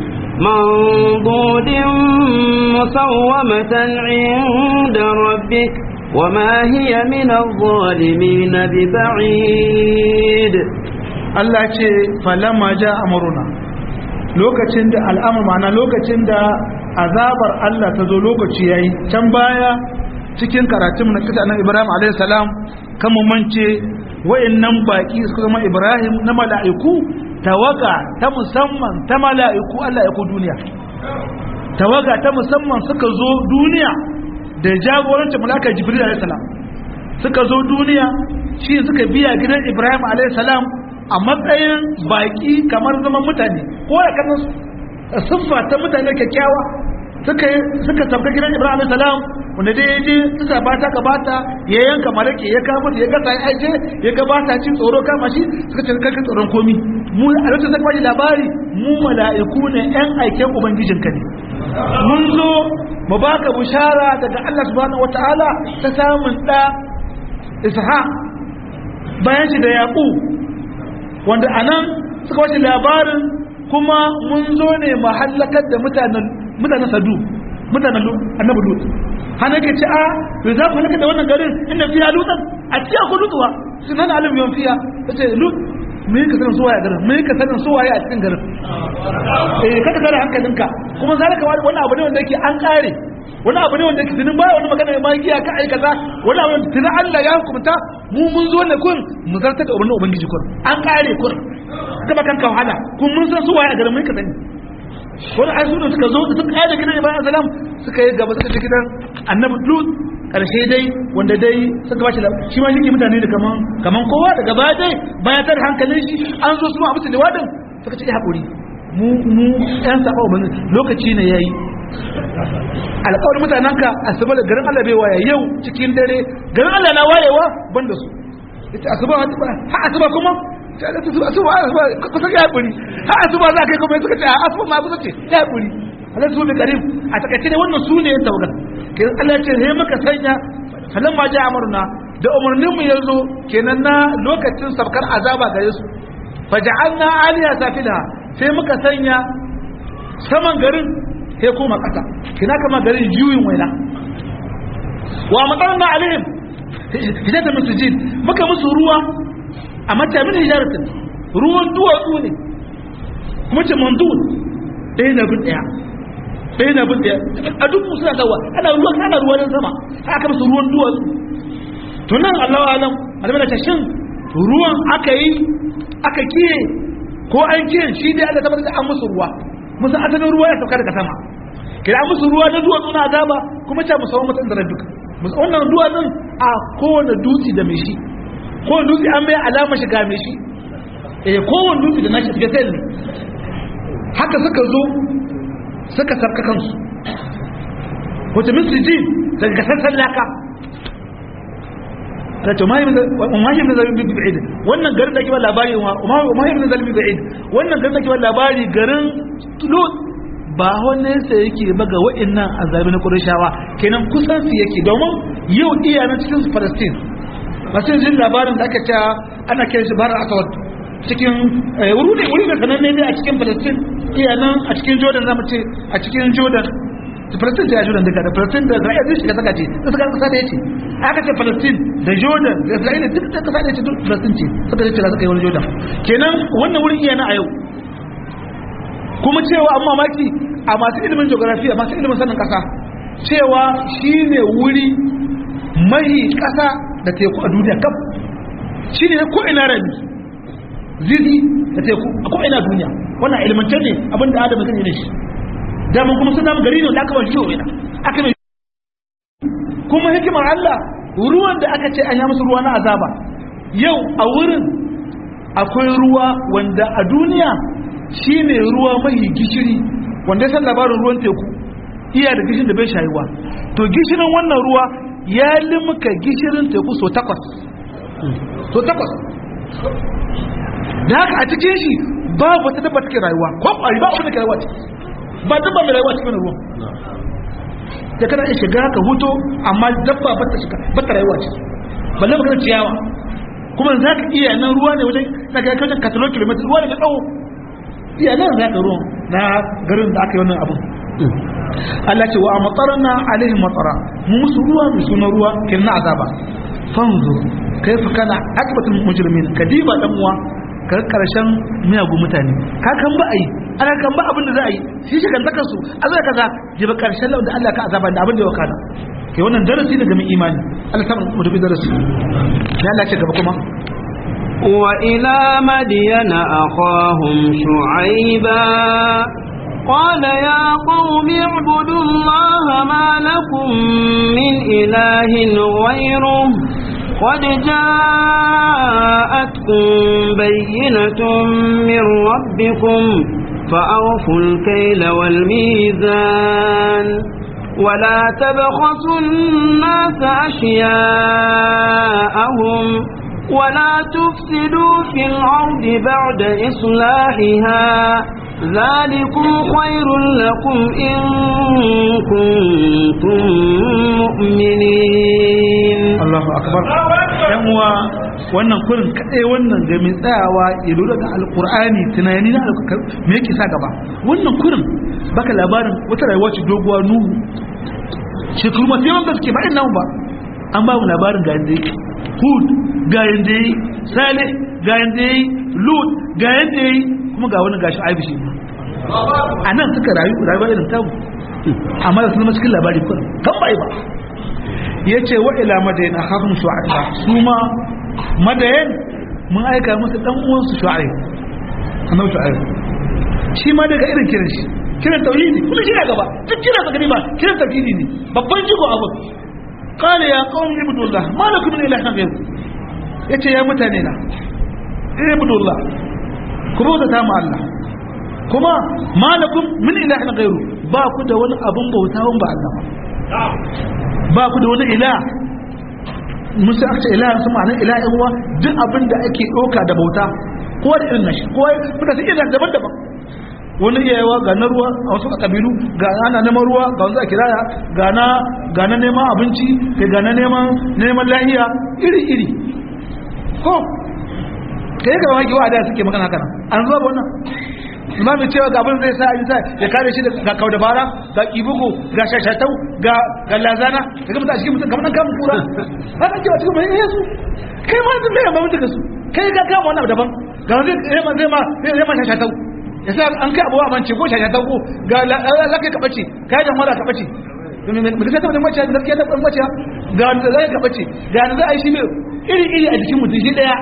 منضود مسومة عند ربك وما هي من الظالمين ببعيد Allah ce falamma ja amruna lokacin da al'amur ma'ana lokacin da azabar Allah ta zo lokaci yayi can baya cikin karatun na kisa na Ibrahim alayhi salam kan mu mance wayannan baki suka zama Ibrahim na mala'iku tawaga ta musamman ta mala'iku Allah ya ku duniya tawaga ta musamman suka zo duniya da jagorancin malaka Jibril alayhi salam suka zo duniya shi suka biya gidan Ibrahim alayhi salam a matsayin baki kamar zaman mutane ko ya kanan siffa ta mutane kyakkyawa suka suka tabga gidan Ibrahim alayhi salam wanda dai ya je suka bata ka bata ya yanka malaki ya kama ya gasa ya aje ya gabata cin tsoro kama shi suka ce kai tsoron komi mu a lokacin da kwaji labari mu mala'iku ne yan aiken ubangijinka ne mun zo mu baka bushara daga Allah subhanahu wataala ta samun da ishaq bayan shi da yaqub wanda anan suka wace labarin kuma mun zo ne mahallakar da mutanen mutanen sadu mutanen annabi lut hana ke ce a to za ku halaka da wannan garin inda fiya lutan a ciya ku lutuwa sunan alim yon fiya tace lut me ka sanin suwaye garin me ka sanin suwaye a cikin garin eh kada ka da hankalinka kuma zalika wani abu ne wanda yake an kare wani abu ne wanda yake tunin baya wani magana mai giya ka aikata wani abu ne tunin Allah ya hukunta mu mun zo ne kun mu zartar da umarnin ubangiji kun an kare kun gaba kanka wahala kun mun san suwaye a garin mun ka sani wani ai su suka zo da suka yaje gidan Ibrahim salam suka yi gaba suka je gidan Annabi Lut karshe dai wanda dai suka bashi shi ma shi mutane da kaman kaman kowa daga baya dai baya tar hankalin shi an zo su ma abu liwadin suka ce hakuri mu mu yan saba mun lokaci ne yayi alƙawarin mutanen ka asuba da garin Allah bai waya yau cikin dare garin Allah na wayewa banda su ita asuba ha asuba kuma asuba asuba kusa ya hakuri ha asuba za kai kuma suka ce a asuba ma kusa ce ya hakuri Allah su bi karim a takaice ne wannan su ne tawagal kenan Allah ce he maka sanya falan ma ja amurna da umarnin mu yazo kenan na lokacin sabkar azaba gare su faja'alna aliya safila sai muka sanya saman garin sai koma kasa kina kama garin juyin waina wa matarna alaihim hijata min sujid muka musu ruwa a mata min hijaratin ruwan duwatsu ne kuma ce mandun ɗaya na bin ɗaya ɗaya na bin ɗaya a duk musu na dawa ana ruwan ana ruwan sama aka musu ruwan duwatsu to nan allahu alam alamai da shin ruwan aka yi aka kiye ko an kiye shi dai allah tabbatar da an musu ruwa musu asalin ruwa ya sauka daga sama kira an musu ruwa na duwatsu na azaba kuma ce musamman mutum da rabbika wannan duwatsun a kowane dutse da mai shi kowane dutse an mai alama shiga mai shi eh kowane dutse da nashi shiga sai ne haka suka zo suka sarka kansu wata misli ji daga kasar laka ta ce mahim na zalimi bi ba'id wannan garin da ke ba labari wa mahim na zalimi bi ba'id wannan garin da ke ba labari garin lut ba wani sa yake baga wa'annan azabi na Qurayshawa kenan kusan su yake domin yau iya na cikin Palestine masu jin labarin da aka ce ana kiran shi Bahar Aswad cikin wuri ne wuri ne sananne ne a cikin Palestine iya nan a cikin Jordan zamu ce a cikin Jordan Palestine da Jordan daga da Palestine da Israel duk shiga saka ce duk suka kasa da yace aka ce Palestine da Jordan da Israel duk da kasa da yace duk Palestine ce suka ce za su kai wani Jordan kenan wannan wurin iya na a yau kuma cewa an mamaki a masu ilimin geography a masu ilimin sanin kasa cewa shi ne wuri mahi kasa da teku a duniya kaf shi ne ko ina rami zizi da teku a ko ina duniya wannan ilimantar ne abinda adam zai yi shi daman kuma sun damu gari ne da aka ba shi yau aka mai kuma hikimar Allah ruwan da aka ce an yi musu ruwa na azaba yau a wurin akwai ruwa wanda a duniya shi ne ruwa mai gishiri wanda ya san labarin ruwan teku iya da gishirin da bai shayuwa to gishirin wannan ruwa ya limka gishirin teku so takwas so takwas da haka a cikin shi babu wata dabba take rayuwa ko kwari ba abin da ke rayuwa ciki ba dabba mai rayuwa cikin ruwan da kana iya shiga ka huto amma dabba ba ta shiga ba ta rayuwa ciki balle magana ciyawa kuma za ka iya nan ruwa ne wajen na ga kajan katalon kilomita ruwa ne na tsawo iya nan za ka ruwan na garin da aka yi wannan abin Allah ce wa a matsarana alaihim matsara mu musu ruwa mai suna ruwa kirna azaba fanzur kai fa kana akibatul mujrimin kadiba dan uwa ka karshen miyagun mutane ka kan ba ai ana kan ba abin da za a yi shi shi kan taka su Allah kaza ji ba karshen da Allah ka azaba da abin da ya wakana ke wannan darasi daga mai imani Allah ta mu dubi darasi ya Allah ce gaba kuma وإلى مدين أخاهم شعيبا قال يا قوم اعبدوا الله ما لكم من إله غيره قد جاءتكم بينة من ربكم فأوفوا الكيل والميزان ولا تبخسوا الناس أشياءهم ولا تفسدوا في الأرض بعد إصلاحها ذلكم خير لكم إن كنتم مؤمنين الله أكبر يموى wannan kurin kaɗai wannan ga mai tsayawa ya lura da alkur'ani tunani na alkur'ani me yake sa gaba wannan kurin baka labarin wata rayuwa ce doguwa nuhu shekaru masu yawan gaske ba ina ba an ba mu labarin ga yanda yake hud ga yanda yi salih ga yanda yi lut ga yanda yi kuma ga wani gashi aibi shi a nan suka rayu rayuwa irin tamu amma da sun cikin labari kurin kan bai ba ya ce wa ila madayin akhahum shu'aiba su ma madayin mun aika musu dan uwansu shu'aib annabi shu'aib shi ma daga irin kiran shi kiran tauhidi kuma shi na gaba duk kiran sa gani ba kiran tauhidi ne babban jigo abu qala ya qaumi ibudullah ma lakum min ilahin ghayr yace ya mutane na ibudullah ku bauta ta mu Allah kuma ma lakum min ilahin ghayr ba ku da wani abun bauta ba Allah ba ba ku da wani ila musu aka ce ila su ma'anar ila yan uwa duk abin da ake ɗauka da bauta ko da irin nashi ko kuka su irin daban-daban wani iyayewa ga na ruwa a wasu kabilu ga ana neman ruwa ga wanzu a kiraya ga na ga na neman abinci ga ga na neman neman lahiya iri-iri ko kai ga wani wa da suke magana haka nan an zuwa ba wannan imamin cewa ga abin zai sa a sa ya kare shi ga kau dabara ga kibugu ga shashatau ga ga lazana daga mutum a cikin mutum kamar kamun kura haka cewa cikin mai yesu kai ma zai mai mamutu ka su kai ga kama wani abu daban ga wani zai ma zai ma zai ma shashatau ya sa an kai abuwa mance ko shashatau ko ga lakai ka bace kai da mara ka bace mu kasa tabbata mace da gaskiya ta mace ga wanda zai ka bace ga wanda zai shi mai iri iri a jikin mutum shi daya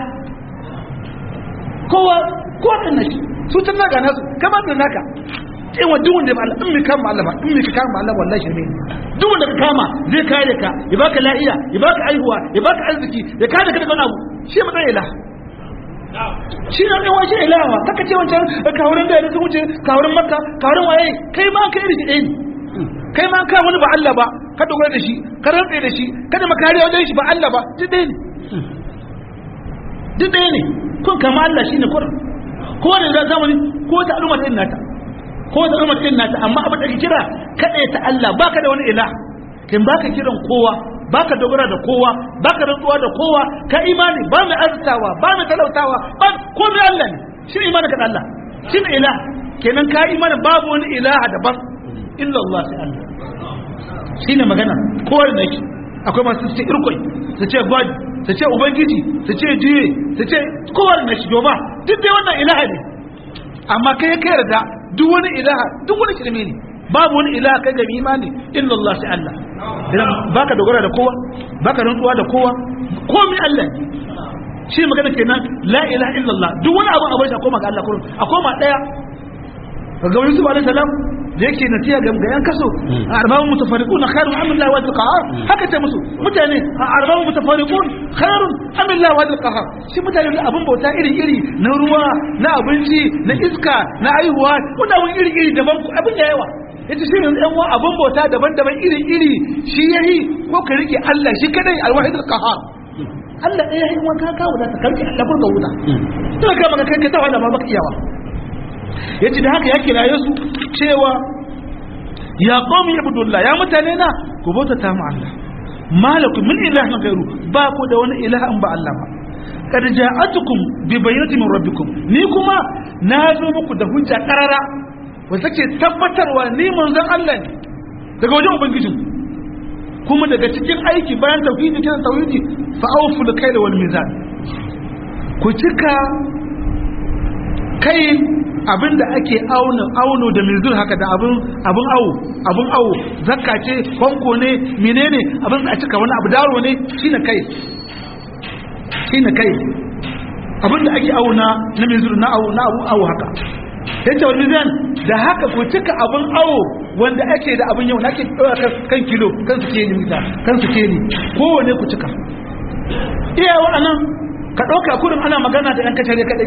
kowa kowa ɗin na shi su tun naga nasu kama da naka in wa duk wanda ba Allah in mi kama Allah ba in mi ka kama Allah wallahi shirme duk wanda ka kama zai kare ka ya baka lafiya ya baka aihuwa ya baka arziki ya kare ka daga wani abu shi ma dan ilah shi ne dan wace ilawa kaka ce wancan kawurin da sun wuce kawurin makka kawurin waye kai ma kai iri ɗaya ne kai ma ka wani ba Allah ba ka dogara da shi ka rantsa da shi kada makariya wajen shi ba Allah ba duk ɗaya ne duk ɗaya ne kun kama Allah shine kurin ko da za zamani ko ta al'umma din nata ko ta al'umma din nata amma abin da ke kira kada ta Allah baka da wani ila kin baka kiran kowa baka dogara da kowa baka rantsuwa da kowa ka imani ba mai arzikawa ba mai talautawa ba ko mai Allah ne shi imani ka da Allah shi ne ila kenan ka imani babu wani ilaha daban illa Allah sai Allah shi ne magana kowa da nake akwai masu ce irkoi su ce god su ce ubangiji su ce jiye su ce kowa da nashi domin duk dai wannan ilaha ne amma kai ka yarda duk wani ilaha duk wani shirme ne babu wani ilaha kai ga imani illa Allah sai Allah idan baka dogara da kowa baka rantsuwa da kowa komai Allah ne shi magana kenan la ilaha illa Allah duk wani abu a bai a koma ga Allah kullum a koma daya ga Yusuf alaihi salam da yake nasiya ga yan kaso a arbabun mutafarriqun khairun am Allah wa qahar haka ce musu mutane a arbabun mutafarriqun khairun am Allah wa qahar shi mutane da abin bauta iri iri na ruwa na abinci na iska na aihuwa wanda abin iri iri daban abin da yawa yace shi ne yan wa abin bauta daban-daban iri iri shi yayi ko ka rike Allah shi kadai alwahid qahar Allah ɗaya yayin wanka ka wuta ta karki Allah furta wuta to ka maka kai ka ta wala ma baka iyawa yace da haka ya kiraye su cewa ya qawmi ibudullah ya mutane na ku bauta ta mu Allah malakum min ilahin ghairu ba ku da wani ilahin ba Allah ba kad ja'atukum bi bayyinatin min rabbikum ni kuma na zo muku da hujja karara wanda take tabbatarwa ni manzon Allah ne daga wajen ubangijin kuma daga cikin aiki bayan tauhidi kiran tauhidi fa awfu al wal mizan ku cika kai abinda ake auna auno da mizur haka da abin abin awo abin awo zakka ce kwanko ne menene abin a cika wani abu daro ne shine kai shine kai abinda ake auna na mizur na awo na abu awo haka yace wani zan da haka ku cika abin awo wanda ake da abin yau na ake ɗora kan kilo kan su ke mita kan su ke ni kowane ku cika iya wa'annan ka ɗauka kurin ana magana da ɗan kacare kaɗai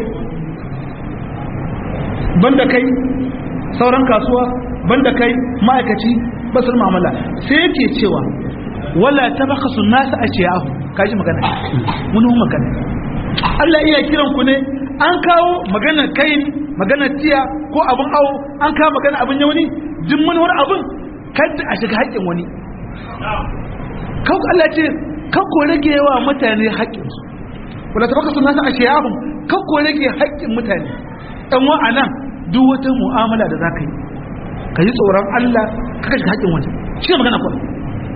banda kai sauran kasuwa banda kai ma'aikaci basir mamala sai yake cewa wala ta baka sun nasa a ciyahu kaji magana wani magana Allah iya kiran ku ne an kawo maganar kai maganar tiya ko abin awo an kawo maganar abin yawani duk wani wani abin kada a shiga haƙƙin wani kawo Allah ce kan ko rage yawa mutane haƙƙinsu wala tabaka sunna sa ashiyahum kan ko rage haƙƙin mutane dan wa anan duk wata mu'amala da zaka yi ka yi tsoron Allah ka kashe haƙƙin wani shi ne magana kawai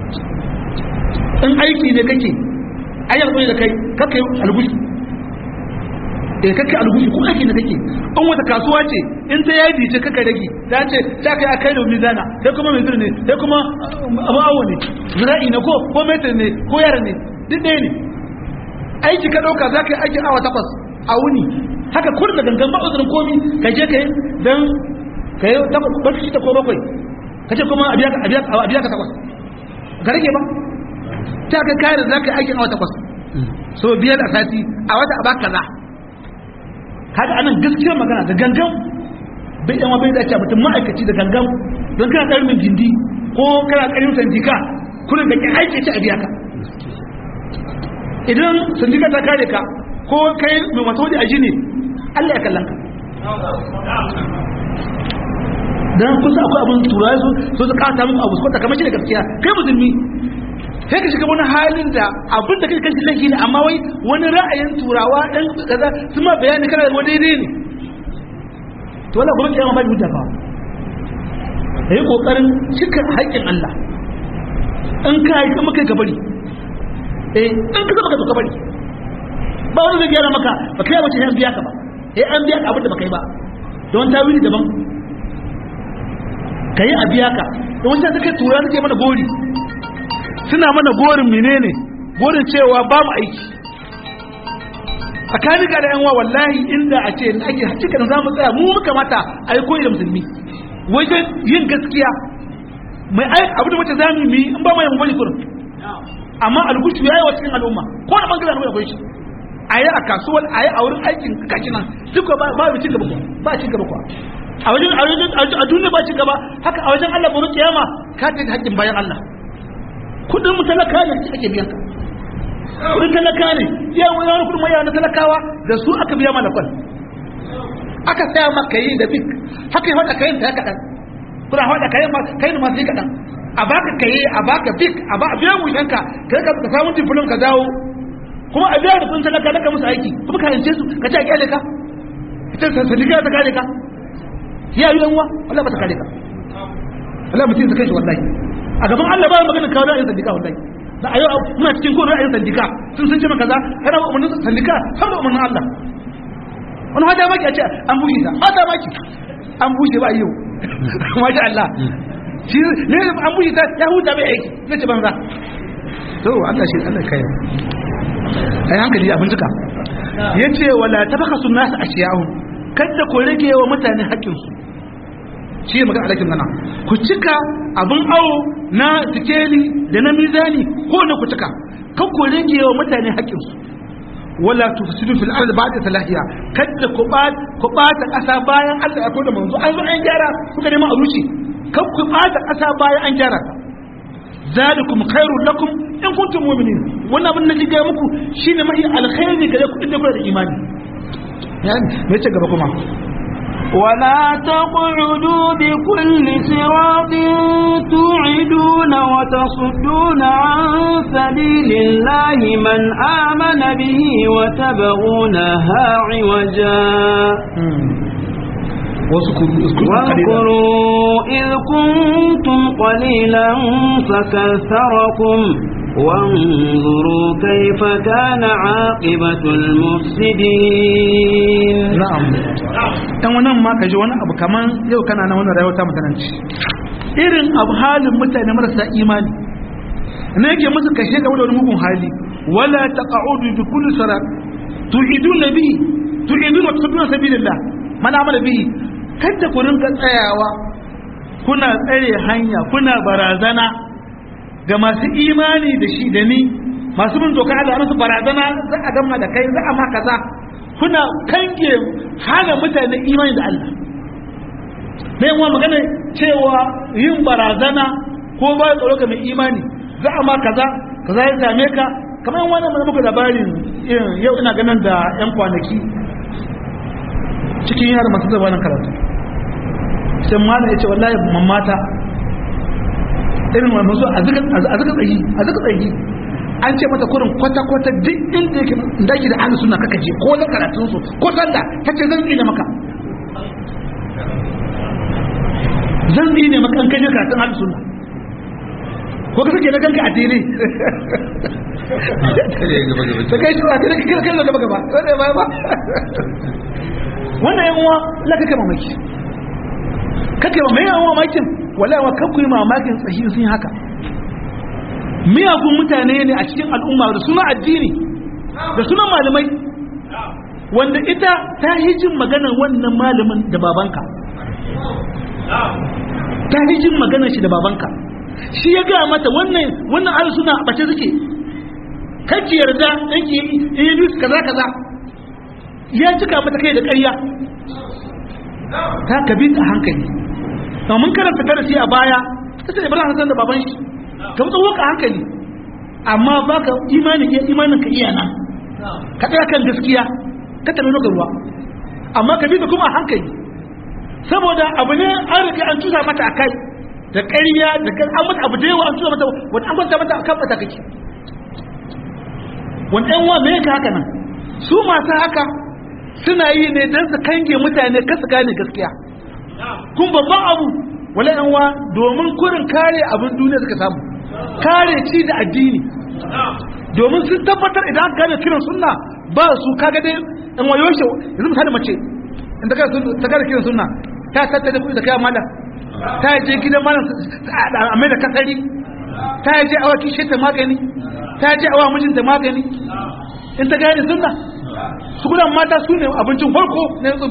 in aiki ne kake ayyar da kai kaka yi algushi eh kake algushi ko aiki ne kake in wata kasuwa ce in ta yadi ce kaka rage ta ce ta kai akai da mizana kai kuma mai ne kai kuma abu awo ne zira'i ne ko ko metar ne ko yara ne duk ɗaya ne aiki ka ɗauka za ka yi aikin awa takwas a wuni haka kurin da gangan ba uzurin komi ka je ka yi don ka yi takwas shida ko bakwai ka ce kuma a biya ka takwas ka rage ba ta ka kayar za ka yi aikin awa takwas so biyar a sati a wata a baka za kaga anan gaskiyar magana da gangan bai yawa bai dace mutum ma'aikaci da gangan don kana ƙarmin gindi ko kana ƙarmin sandika kullum da ke aiki ci a biya ka idan sandika ta kare ka ko kai mai masu waje a jini Allah ya kallon ka dan kusa akwai abin turawa su so su kata muku abu su kamar shi da gaskiya kai musulmi sai ka shiga wani halin da abin da kai kashi laifi ne amma wai wani ra'ayin turawa dan kaza su ma bayani kana da wani daidai ne to wala gurin kiyama ba hujja fa kai kokarin cika haƙƙin Allah in ka yi kuma kai ka bari eh in ka zama ka ka bari ba wani zai gyara maka ba kai wace an biya ka ba eh an biya ka abin da ba kai ba don tawili daban kai a biya ka don wanda take tura take mana gori suna mana gorin menene gorin cewa ba mu aiki tsakanin ga da yanwa wallahi inda a ce ake hakika za mu tsaya mu muka mata a yi koyi da musulmi wajen yin gaskiya mai aiki abu da mace za mu yi in ba mu yi bane kurin amma algushu ya yi wa cikin al'umma ko na bangaren al'umma akwai shi a yi a kasuwar a yi a wurin aikin kashi nan duk ba ba ci gaba ba ci gaba kuwa a wajen a wajen a duniya ba ci gaba haka a wajen Allah gobe kiyama ka ta haƙƙin bayan Allah kudin mu talaka ne ake biyan ka kudin talaka ne ya wani kudin mai na talakawa da su aka biya mana kwal aka saya maka yi da fik haka yi hada kayan ta kaɗan kuna hada kayan ma kayan ma sai kaɗan a baka kaye a baka fik a ba a biya mu shanka kai ka samu diplom ka dawo kuma a biya da kudin talaka daga musu aiki kuma ka yance su ka ce a kyale ka ita sadika ta kare ka ya yi dan uwa wallahi ba ta kare ka wallahi mutum ta kai shi wallahi a gaban Allah ba magana kawo ra'ayin sandika wallahi da ayo muna cikin ko ra'ayin sandika sun sun ce maka kaza kana ba umarnin sandika har ba umarnin Allah wani hada maki a ce an bushe ta hada maki an bushe ba yau masha Allah shi ne an bushe ta ya huta bai aiki zai ci banza to Allah shi Allah kai ai hankali a bincika yace wala tabakhasu nas ashiyahu kada ku rage wa mutane haƙƙinsu shi ne magana alakin nana ku cika abin awo na sikeli da na mizani ko na ku cika kan ku rage wa mutane haƙƙinsu wala tufsidu fil ardi ba'da salahiya kada ku ba ku bata ƙasa bayan Allah ya koda manzo an zo an gyara kuka neman a rushe kan ku bata ƙasa bayan an gyara ta zalikum khairul lakum in kuntum mu'minin wannan abin da nake ga muku shine mahi alkhairi gare ku inda kuna da imani yani me ce gaba kuma ولا تقعدوا بكل صراط توعدون وتصدون عن سبيل الله من آمن به وتبغونها عوجا واذكروا إذ كنتم قليلا فكثركم وانظروا كيف كان عاقبة المفسدين na'am dan wannan ma kaji wani abu kaman yau kana nan wannan rayuwa ta mutananci irin abu halin mutane marasa imani ne yake musu kashe da wani mugun hali wala taqa'udu bi kulli sarat tu'iduna bi tu'iduna wa tasduna sabilillah man amala bihi kada ku rinka tsayawa kuna tsare hanya kuna barazana ga masu imani da shi da ni masu bin doka Allah musu barazana za a gama da kai za a ma kaza kuna kange hana mutane imani da Allah na yin magana cewa yin barazana ko ba tsaro ga mai imani za a ma kaza kaza ya same ka kamar wani mai muka labarin yau ina ganin da yan kwanaki cikin yara masu zaba nan karatu sai mana ya ce wallahi mamata irin wani masu a zika tsayi a zika tsayi an ce mata kurin kwata-kwata duk inda yake daki da ahlus sunna kaka je ko na karatun su ko sanda tace zan tsine maka zan tsine maka an kai karatun ahlus sunna ko ka sake na kanka a tele ta kai shi ba ta kai kai kai gaba gaba wanda ba ba wannan yan uwa la kake mamaki kake ma mai yan uwa mamakin wallahi wa kanku yi mamakin tsahi sun yi haka miyagun mutane ne a cikin al'umma da suna addini da suna malamai wanda ita ta yi jin maganar wannan malamin da babanka ta yi jin maganar shi da babanka shi ya gaya mata wannan wannan ahlus suna a bace suke kake yarda dan ki yi kaza kaza ya cika mata kai da ƙarya ta kabi a hankali amma mun karanta darasi a baya sai Ibrahim Hassan da baban shi ka mutu waka hankali amma baka imanin iya imanin ka iya nan ka tsaya kan gaskiya ka tabi ga ruwa amma ka bi da kuma a hankali saboda abu ne an riga an tusa mata a kai da ƙarya da kan an mata abu da yawa an tusa mata wani an kwanta mata a kan mata kake wani ɗan wa me ka haka nan su masu haka suna yi ne don su kange mutane kasu gane gaskiya kun babban abu wala yan wa domin kurin kare abin duniya suka samu kare ci da addini domin sun tabbatar idan aka gane kiran sunna ba su kaga dai in wayo shi yanzu misali mace in ta gane kiran sunna ta tattara kuɗi da kayan malam ta je gidan malam a mai da kasari ta je awa kishe ta magani ta je awa mijinta magani in ta gane sunna su gudan mata su ne abincin farko na yanzu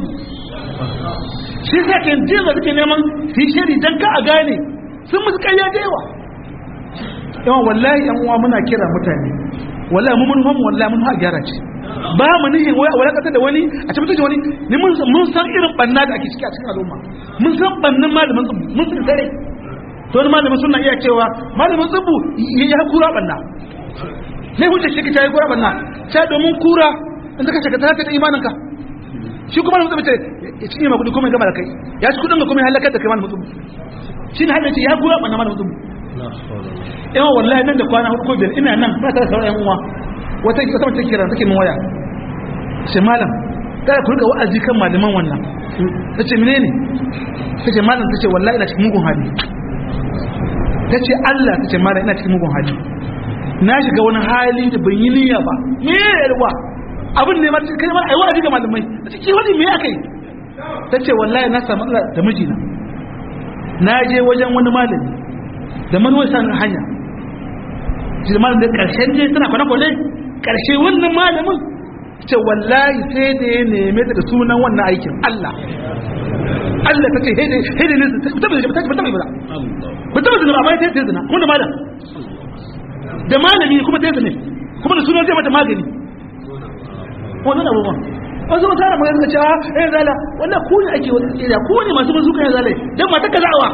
shi sa ke jin da suke neman su yi shiri don ka a gane sun musu karya da yawa yawan wallahi yan uwa muna kira mutane wallahi mu mun hamu wallahi mun ha gyara ce ba mu nihin wai wala kasa da wani a cikin da wani ni mun mun san irin banna da ake ciki a cikin al'umma mun san bannin malamin tsubu mun san dare to wani malamin suna iya cewa malamin tsubu ya kura banna ne hujjar shi ta yi kura banna ta domin kura in ka shiga ta da imanin ka shi kuma mutum ce ya cinye ma kudi kuma ya gama da kai ya ci kudin ga kuma ya halakar da kai mana mutum shi ne hada ce ya gura ɓanna mana mutum yawan wallahi nan da kwana hudu ko biyar ina nan ba ta da sauran yan uwa wata wata mace kira take min waya ce malam kada ku rika wa'azi kan malaman wannan ta ce menene ta ce malam ta ce wallahi ina cikin mugun hali ta ce Allah ta ce malam ina cikin mugun hali na shiga wani hali da ban yi niyya ba me yarwa abin ne ma kai ma ai wa'azi ga malamai ta ce wani me akai ta ce wallahi na samu Allah da mijina na je wajen wani malami da manuwar san hanya shi da malamin da karshen je tana kwana kwane karshe wannan malamin ce wallahi sai da ya neme ta da sunan wannan aikin Allah Allah ta ce hede hede ne ta ta ta ta ta ba ba ta zina amma ta zina kuma da malam da malami kuma ta zina kuma da sunan zai mata magani wannan abubuwan wasu mutane magana suka cewa eh zala wannan ku ne ake wani tsira ku ne masu bazuka ya zalai dan mata ka za'awa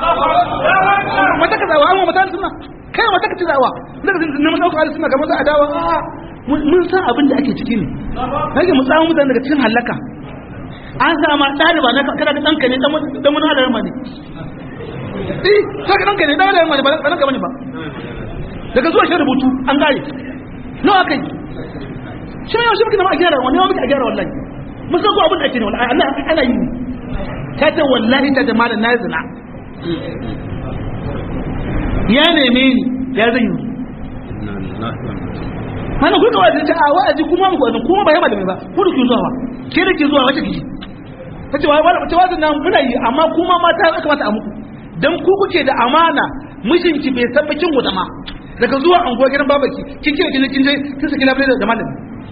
mata ka za'awa amma mata suna kai mata ka ci za'awa daga neman ɗaukar hali suna kamar za a dawa mun san abin da ake ciki ne kage mu tsawo mutane daga cikin halaka an sama ɗaliba na kada da ɗanka ne dan mun halarar ma ne eh saka ɗanka ne dan halarar ma ne ba ɗanka bane ba daga zuwa shi rubutu an gare nawa kai shi yau shi muke nama a gyara wani yawa muke a gyara wallahi mun san ko abin da ake ne wallahi Allah ana yi ne ta ce wallahi ta jama'a da na zina ya neme ni ya zan yi hana kuka wa ta a wa'azi kuma mu kwazin kuma ba ya malami ba ku da ke zuwa ke da ke zuwa wace kiji ta ce wani wace wazin nan muna yi amma kuma mata ya kamata a muku dan ku kuke da amana mijinki bai san bakin wuta ma daga zuwa anguwa gidan babaki kin kira kin kin je kin saki labule da malami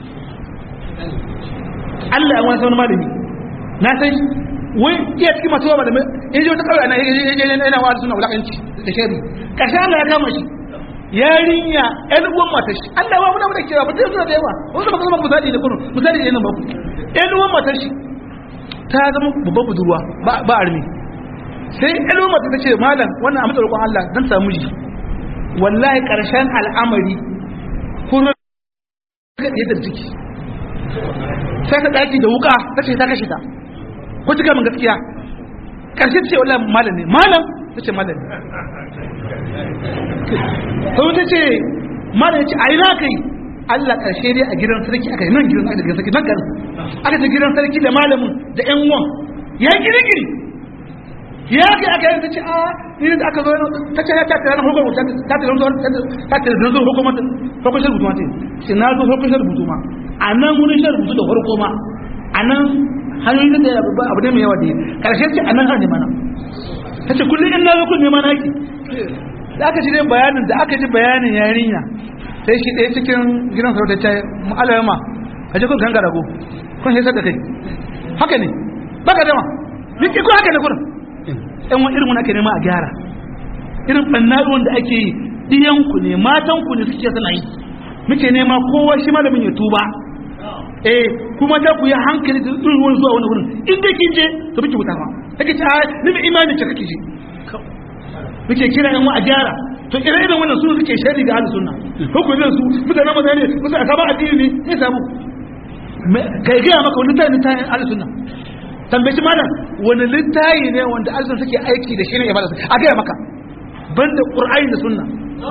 Allah ya wani malami na san wai iya cikin masu wa malami in ji wata kawai ana yana wa suna wulakanci da shari karshe Allah ya kama shi yarinya ƴan uwan matar shi Allah wa muna muna kira ba ta suna da yawa wasu ba zama misali ne kuno misali ne nan ba ƴan uwan matar shi ta zama babban budurwa ba armi sai ƴan uwan matar ta ce malam wannan a matsayin Allah dan samu ji wallahi karshen al'amari kun yadda ciki sai ta daki da wuka ta ce ta kashe ta ko cika min gaskiya karshe ta ce wallahi malam ne malam ta ce malam ne sai ta ce malam ya ce a ina kai Allah karshe dai a gidan sarki aka yi nan gidan aka gidan sarki nan garin aka ce gidan sarki da malamin da ƴan uwan ya girgiri ya kai aka yi ta ce a ni da aka zo ta ce ya ta tare na hukumar ta ta tare na ta tare na hukumar hukumar shi rubutu ma ce sai na zo hukumar shi rubutu ma a nan wurin shi rubutu da farko ma a nan hanyoyin da abu ne mai yawa da karshe ce a nan har ne mana ta ce kullum in na zo kun nema naki da aka ji dai bayanin da aka ji bayanin yarinya sai shi ɗaya cikin gidan sarauta ta ma'alarma ka je kun ganga rago kun haisar da kai haka ne baka dama duk ko haka ne kurin ɗan wani irin wani ake nema a gyara irin ɓannaruwan da ake yi ɗiyanku ne matanku ne suke suna yi muke nema kowa shi malamin ya tuba eh kuma ta ku yi hankali da irin wani zuwa wani wurin in dai kin je to biki wuta ma kake ta ni mai imani ce kake je muke kira yan a gyara to ire irin wannan su suke shari ga ahlus sunna hukumin su mutane mutane musu aka ba addini ne sai samu kai ga maka wani tayin tayin ahlus sunna tambayi malam wani littayi ne wanda ahlus sunna suke aiki da shi ne ibada a ga maka banda qur'ani da sunna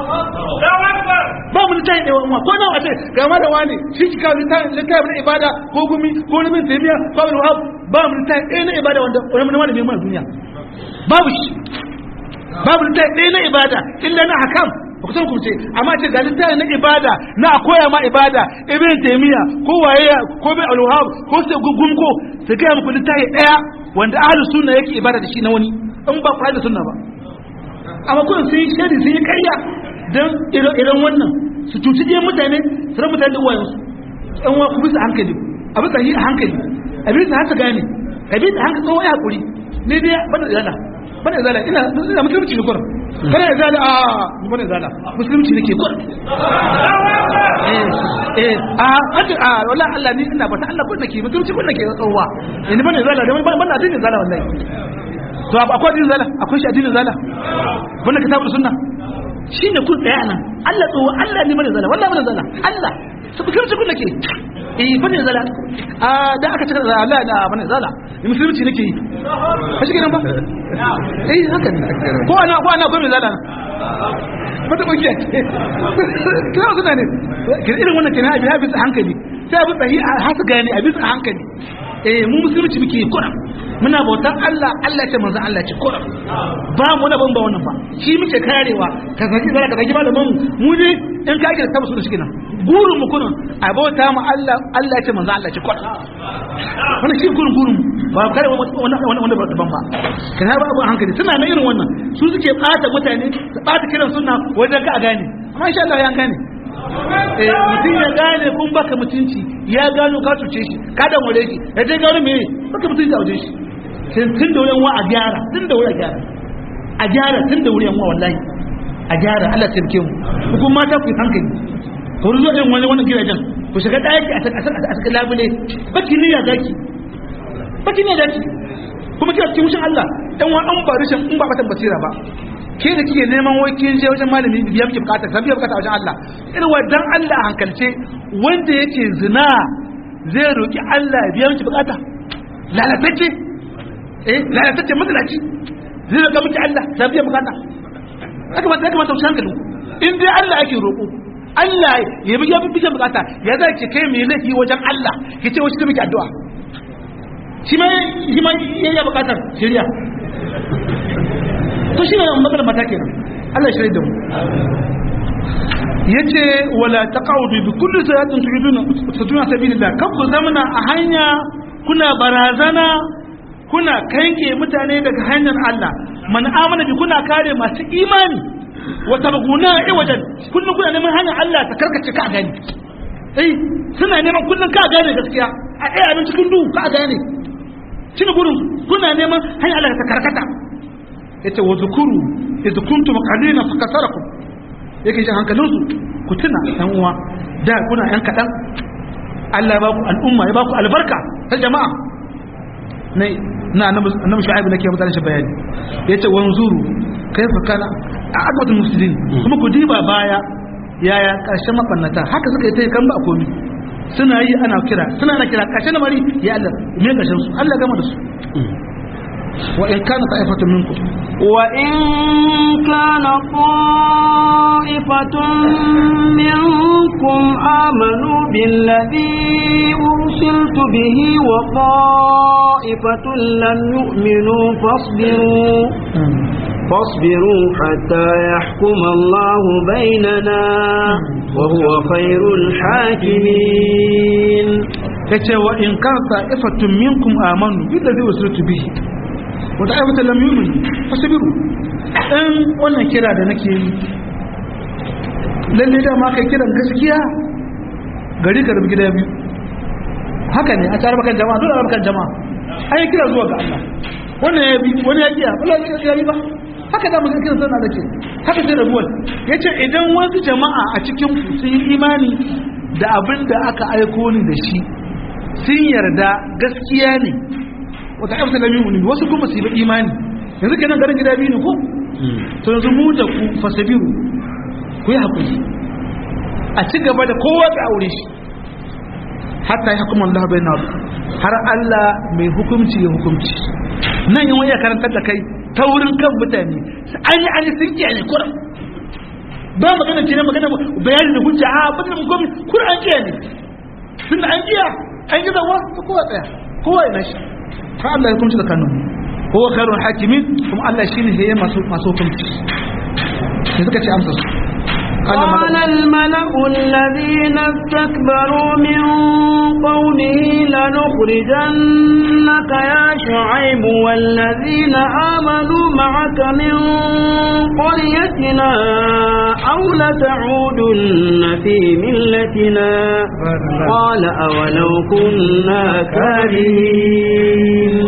ba mu littafi ɗaya wa ko nawa ce ga ma da wani shi ki kawo littafi na ibada ko gumi ko na bin taimiya ko bin wahab ba mu littafi ɗaya na ibada wanda wani wani mai mana duniya babu shi babu littafi ɗaya na ibada illa na hakam ba ku san ku ce amma ce ga littafi na ibada na a koya ma ibada ibn taimiya ko waye ko bin alwahab ko sai gumko su gaya muku littafi ɗaya wanda ahlus sunna yake ibada da shi na wani in ba ku da sunna ba amma kun sun yi shari sun yi karya don irin wannan su cuci ɗaya mutane su ran mutane da uwayensu ɗan wa ku bisa hankali a bisa yi a hankali a bisa haka gane a bisa hankali tsawon ya haƙuri ne dai bana zala bana zala ina ina musulunci ne kurin bana zala a bana zala musulunci ne ke kurin eh eh a hajji a wala Allah ni ina bata Allah kun nake musulunci kun nake tsawa ni bana zala da bana addinin zala wallahi to akwai addinin zala akwai shi addinin zala bana kitabul sunna shi ne kun tsaya nan Allah tsoho Allah ne mana zala wallah mana zala Allah su fikir cikin nake eh bane zala a da aka cika zala Allah da bane zala ni musulunci nake yi ba shi kenan ba eh haka ne ko ana ko ana gwamnati zala mata kungiya kira su ne irin wannan kenan abi habis hankali sai abu tsahi a hasu gane abi a hankali eh mu musulunci muke yi kuran muna bautar Allah Allah ce manzo Allah ce kuran ba mu da ban ba wannan ba shi muke karewa ka zaki zara ka zaki malamin mu ne in ka ake tabbata su kenan gurin mu kunun a bauta mu Allah Allah ce manzo Allah ce kuran wannan shi gurin gurin ba kare wannan wannan ba daban ba kana ba abun hankali suna na irin wannan su suke bata mutane su bata kiran sunna wajen ka a gane amma insha Allah ya gane mutum ya gane kun baka mutunci ya gano ka cuce shi ka dan wale shi ya je gano me baka mutunci a wajen shi tun da wurin wa a gyara tun da wurin a gyara a gyara tun da wurin wa wallahi a gyara Allah ya tsirke mu ku mata ku hankali ku ruzo irin wani wani gidajen ku shiga daki a saka labule baki ne ya zaki baki ne zaki kuma kira cikin mushin Allah dan wa an ba rishin in ba batan basira ba ke da kike neman wai kin je wajen malami biya miki bukata san biya bukata wajen Allah irin wadan Allah a hankalce wanda yake zina zai roki Allah biya miki bukata lalatacce eh lalatacce matsalaci zai roka miki Allah san biya bukata haka ba haka ba ta hankali in dai Allah ake roko Allah ya biya miki bukata ya za ki kai mai laifi wajen Allah ki ce wacce miki addu'a shi ma shi ma ya bukatar shari'a to shi ne matsalar mata kenan Allah ya shirya da mu yace wala taqawdu bi kulli salatin tu'iduna tutuna sabilillah kan ku zamana a hanya kuna barazana kuna kanke mutane daga hanyar Allah man amana bi kuna kare masu imani wa tabghuna iwajan kullun kuna neman hanyar Allah ta karkace ka gani eh suna neman kullun ka gane gaskiya a ɗaya abin cikin duhu ka gane shi ne gurin kuna neman hanyar Allah ta karkata yace wa zukuru idh kuntum qalilan fakasarakum yake jin hankalinsu ku tuna ɗan uwa da kuna yan kaɗan Allah ya ba ku al'umma ya ba ku albarka ta jama'a na na annabi shu'aib nake mutane shi bayani yace wanzuru kaifa kana aqwatul muslimin kuma ku diba baya yaya karshen mabannata haka suka yi ta kan ba komi suna yi ana kira suna na kira karshen mari ya Allah me karshen su Allah gama da su wa in kana ta'ifatu minkum وإن كان طائفة منكم آمنوا بالذي أرسلت به وطائفة لم يؤمنوا فاصبروا فاصبروا حتى يحكم الله بيننا وهو خير الحاكمين yace wa in kan ta'ifatun minkum amanu billazi usiltu bihi wa ta'ifatan lam yu'minu fasbiru dan wannan kira da nake yi lalle da ma kai kiran gaskiya gari ka rubi gida biyu haka ne a tare bakan jama'a dole bakan jama'a an yi kira zuwa ga Allah wannan ya bi wani ya kiya wallahi ya yi ba haka da mutum kiran sana da ke haka sai rabuwar yace idan wasu jama'a a cikin ku sun yi imani da abin da aka aiko ni da shi sun yarda gaskiya ne wata ƙarfi da mimuni wasu kuma su yi imani yanzu kenan garin gida biyu ne ko to yanzu mu da ku fasabiru ku yi haƙuri a ci gaba da kowa da aure shi hatta ya hukumar Allah bai na har Allah mai hukumci ya hukumci nan yin wani karantar da kai ta wurin kan mutane an yi an yi sun kiyaye ne kuran ba magana ce na magana bayani da hujja a abin da mukomi kuran an kiyaye ne tun da an kiya an yi zawa ta kowa tsaya kowa ina shi fa Allah ya hukunci da kanun kowa karun hakimin kuma Allah shi ne ya masu masu hukunci sai suka ce amsa su قال الملأ الذين استكبروا من قومه لنخرجنك يا شعيب والذين آمنوا معك من قريتنا أو لتعودن في ملتنا قال أولو كنا كارهين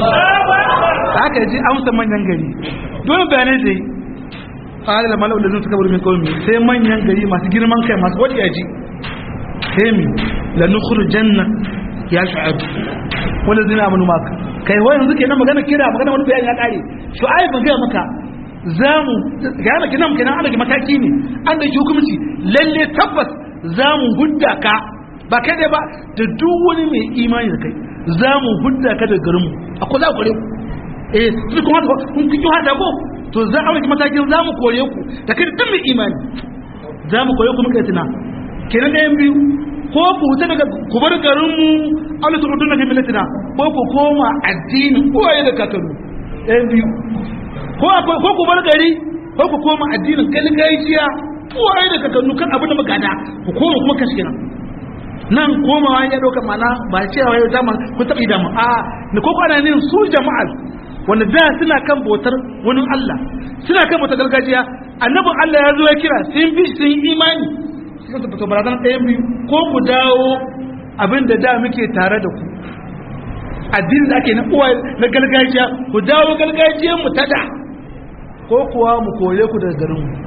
haka ji amsa manyan gari dole bayanai zai ƙara da mala'ul da suka min kawai sai manyan gari masu girman kai masu wadi yaji sai mi la nukhru janna ya shu'aib wanda zina amanu maka kai wai yanzu kenan magana kira magana wani bayani ya kare shu'aib ban ga maka zamu ga yana kenan kenan an da mataki ne an da hukunci lalle tabbas zamu hudda ka ba kai dai ba da duk wani mai imani da kai zamu hudda ka da garinmu akwai za ku kore ku eh su kuma kun kun hada ko to za a wuce matakin za mu kore ku da kai duk mai imani za mu kore ku muka yi tuna kenan ɗayan biyu ko ku wuce daga ku bar garinmu aula ta rudun na milatina ko ku koma addinin uwaye da kakannu ɗayan biyu ko ku bar gari ko ku koma addinin galgajiya uwaye da kakannu kan abin da muka da ku koma kuma kashi kenan nan komawa ya ɗauka mana ba cewa yau dama ku taɓa dama a ni ko kwana ne su jama'ar wanda da suna kan bautar wani Allah suna kan bautar gargajiya annabin Allah ya zo ya kira sun bi sun yi imani suka tafi to barazan ɗayan biyu ko ku dawo abin da da muke tare da ku addinin da ake na uwa na gargajiya ku dawo gargajiyar mu ta da ko kuwa mu kore ku daga garin mu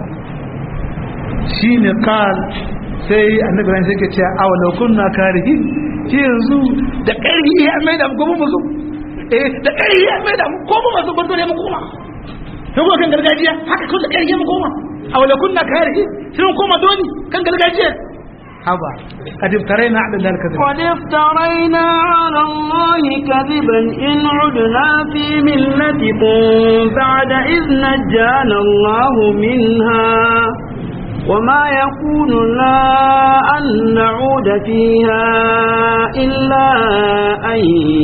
shine qal sai annabi ran sai ke cewa awalau kunna karihin ki yanzu da ƙarfi ya mai da mu gobe mu zo eh da ƙarfi ya mai da mu ko mu masu gwarzo ne mu koma sai kuma kan gargajiya haka kun da ƙarfi mu koma awalau kunna karihin sai mu koma doni kan gargajiya haba قد افترينا على الله الكذب قد افترينا على الله كذبا إن عدنا في ملتكم بعد إذ نجانا الله منها وما يكون لنا أن نعود فيها إلا أن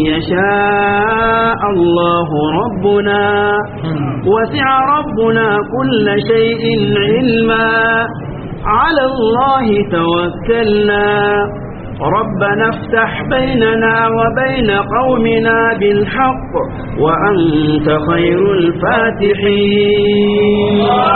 يشاء الله ربنا وسع ربنا كل شيء علما على الله توكلنا ربنا افتح بيننا وبين قومنا بالحق وأنت خير الفاتحين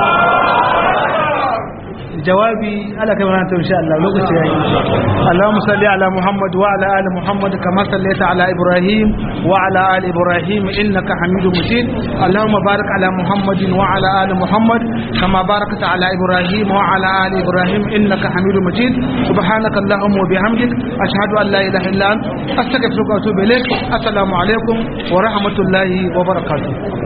jawabi ala kai mana ta insha Allah lokaci yayi Allahumma salli ala Muhammad wa ala ali Muhammad kama sallaita ala Ibrahim wa ala ali Ibrahim innaka Hamidum Majid Allahumma barik ala Muhammad wa ala ali Muhammad kama barakta ala Ibrahim wa ala ali Ibrahim innaka Hamidum Majid subhanaka Allahumma wa bihamdik ashhadu an la ilaha illa anta astaghfiruka wa atubu ilaik assalamu alaikum wa rahmatullahi wa barakatuh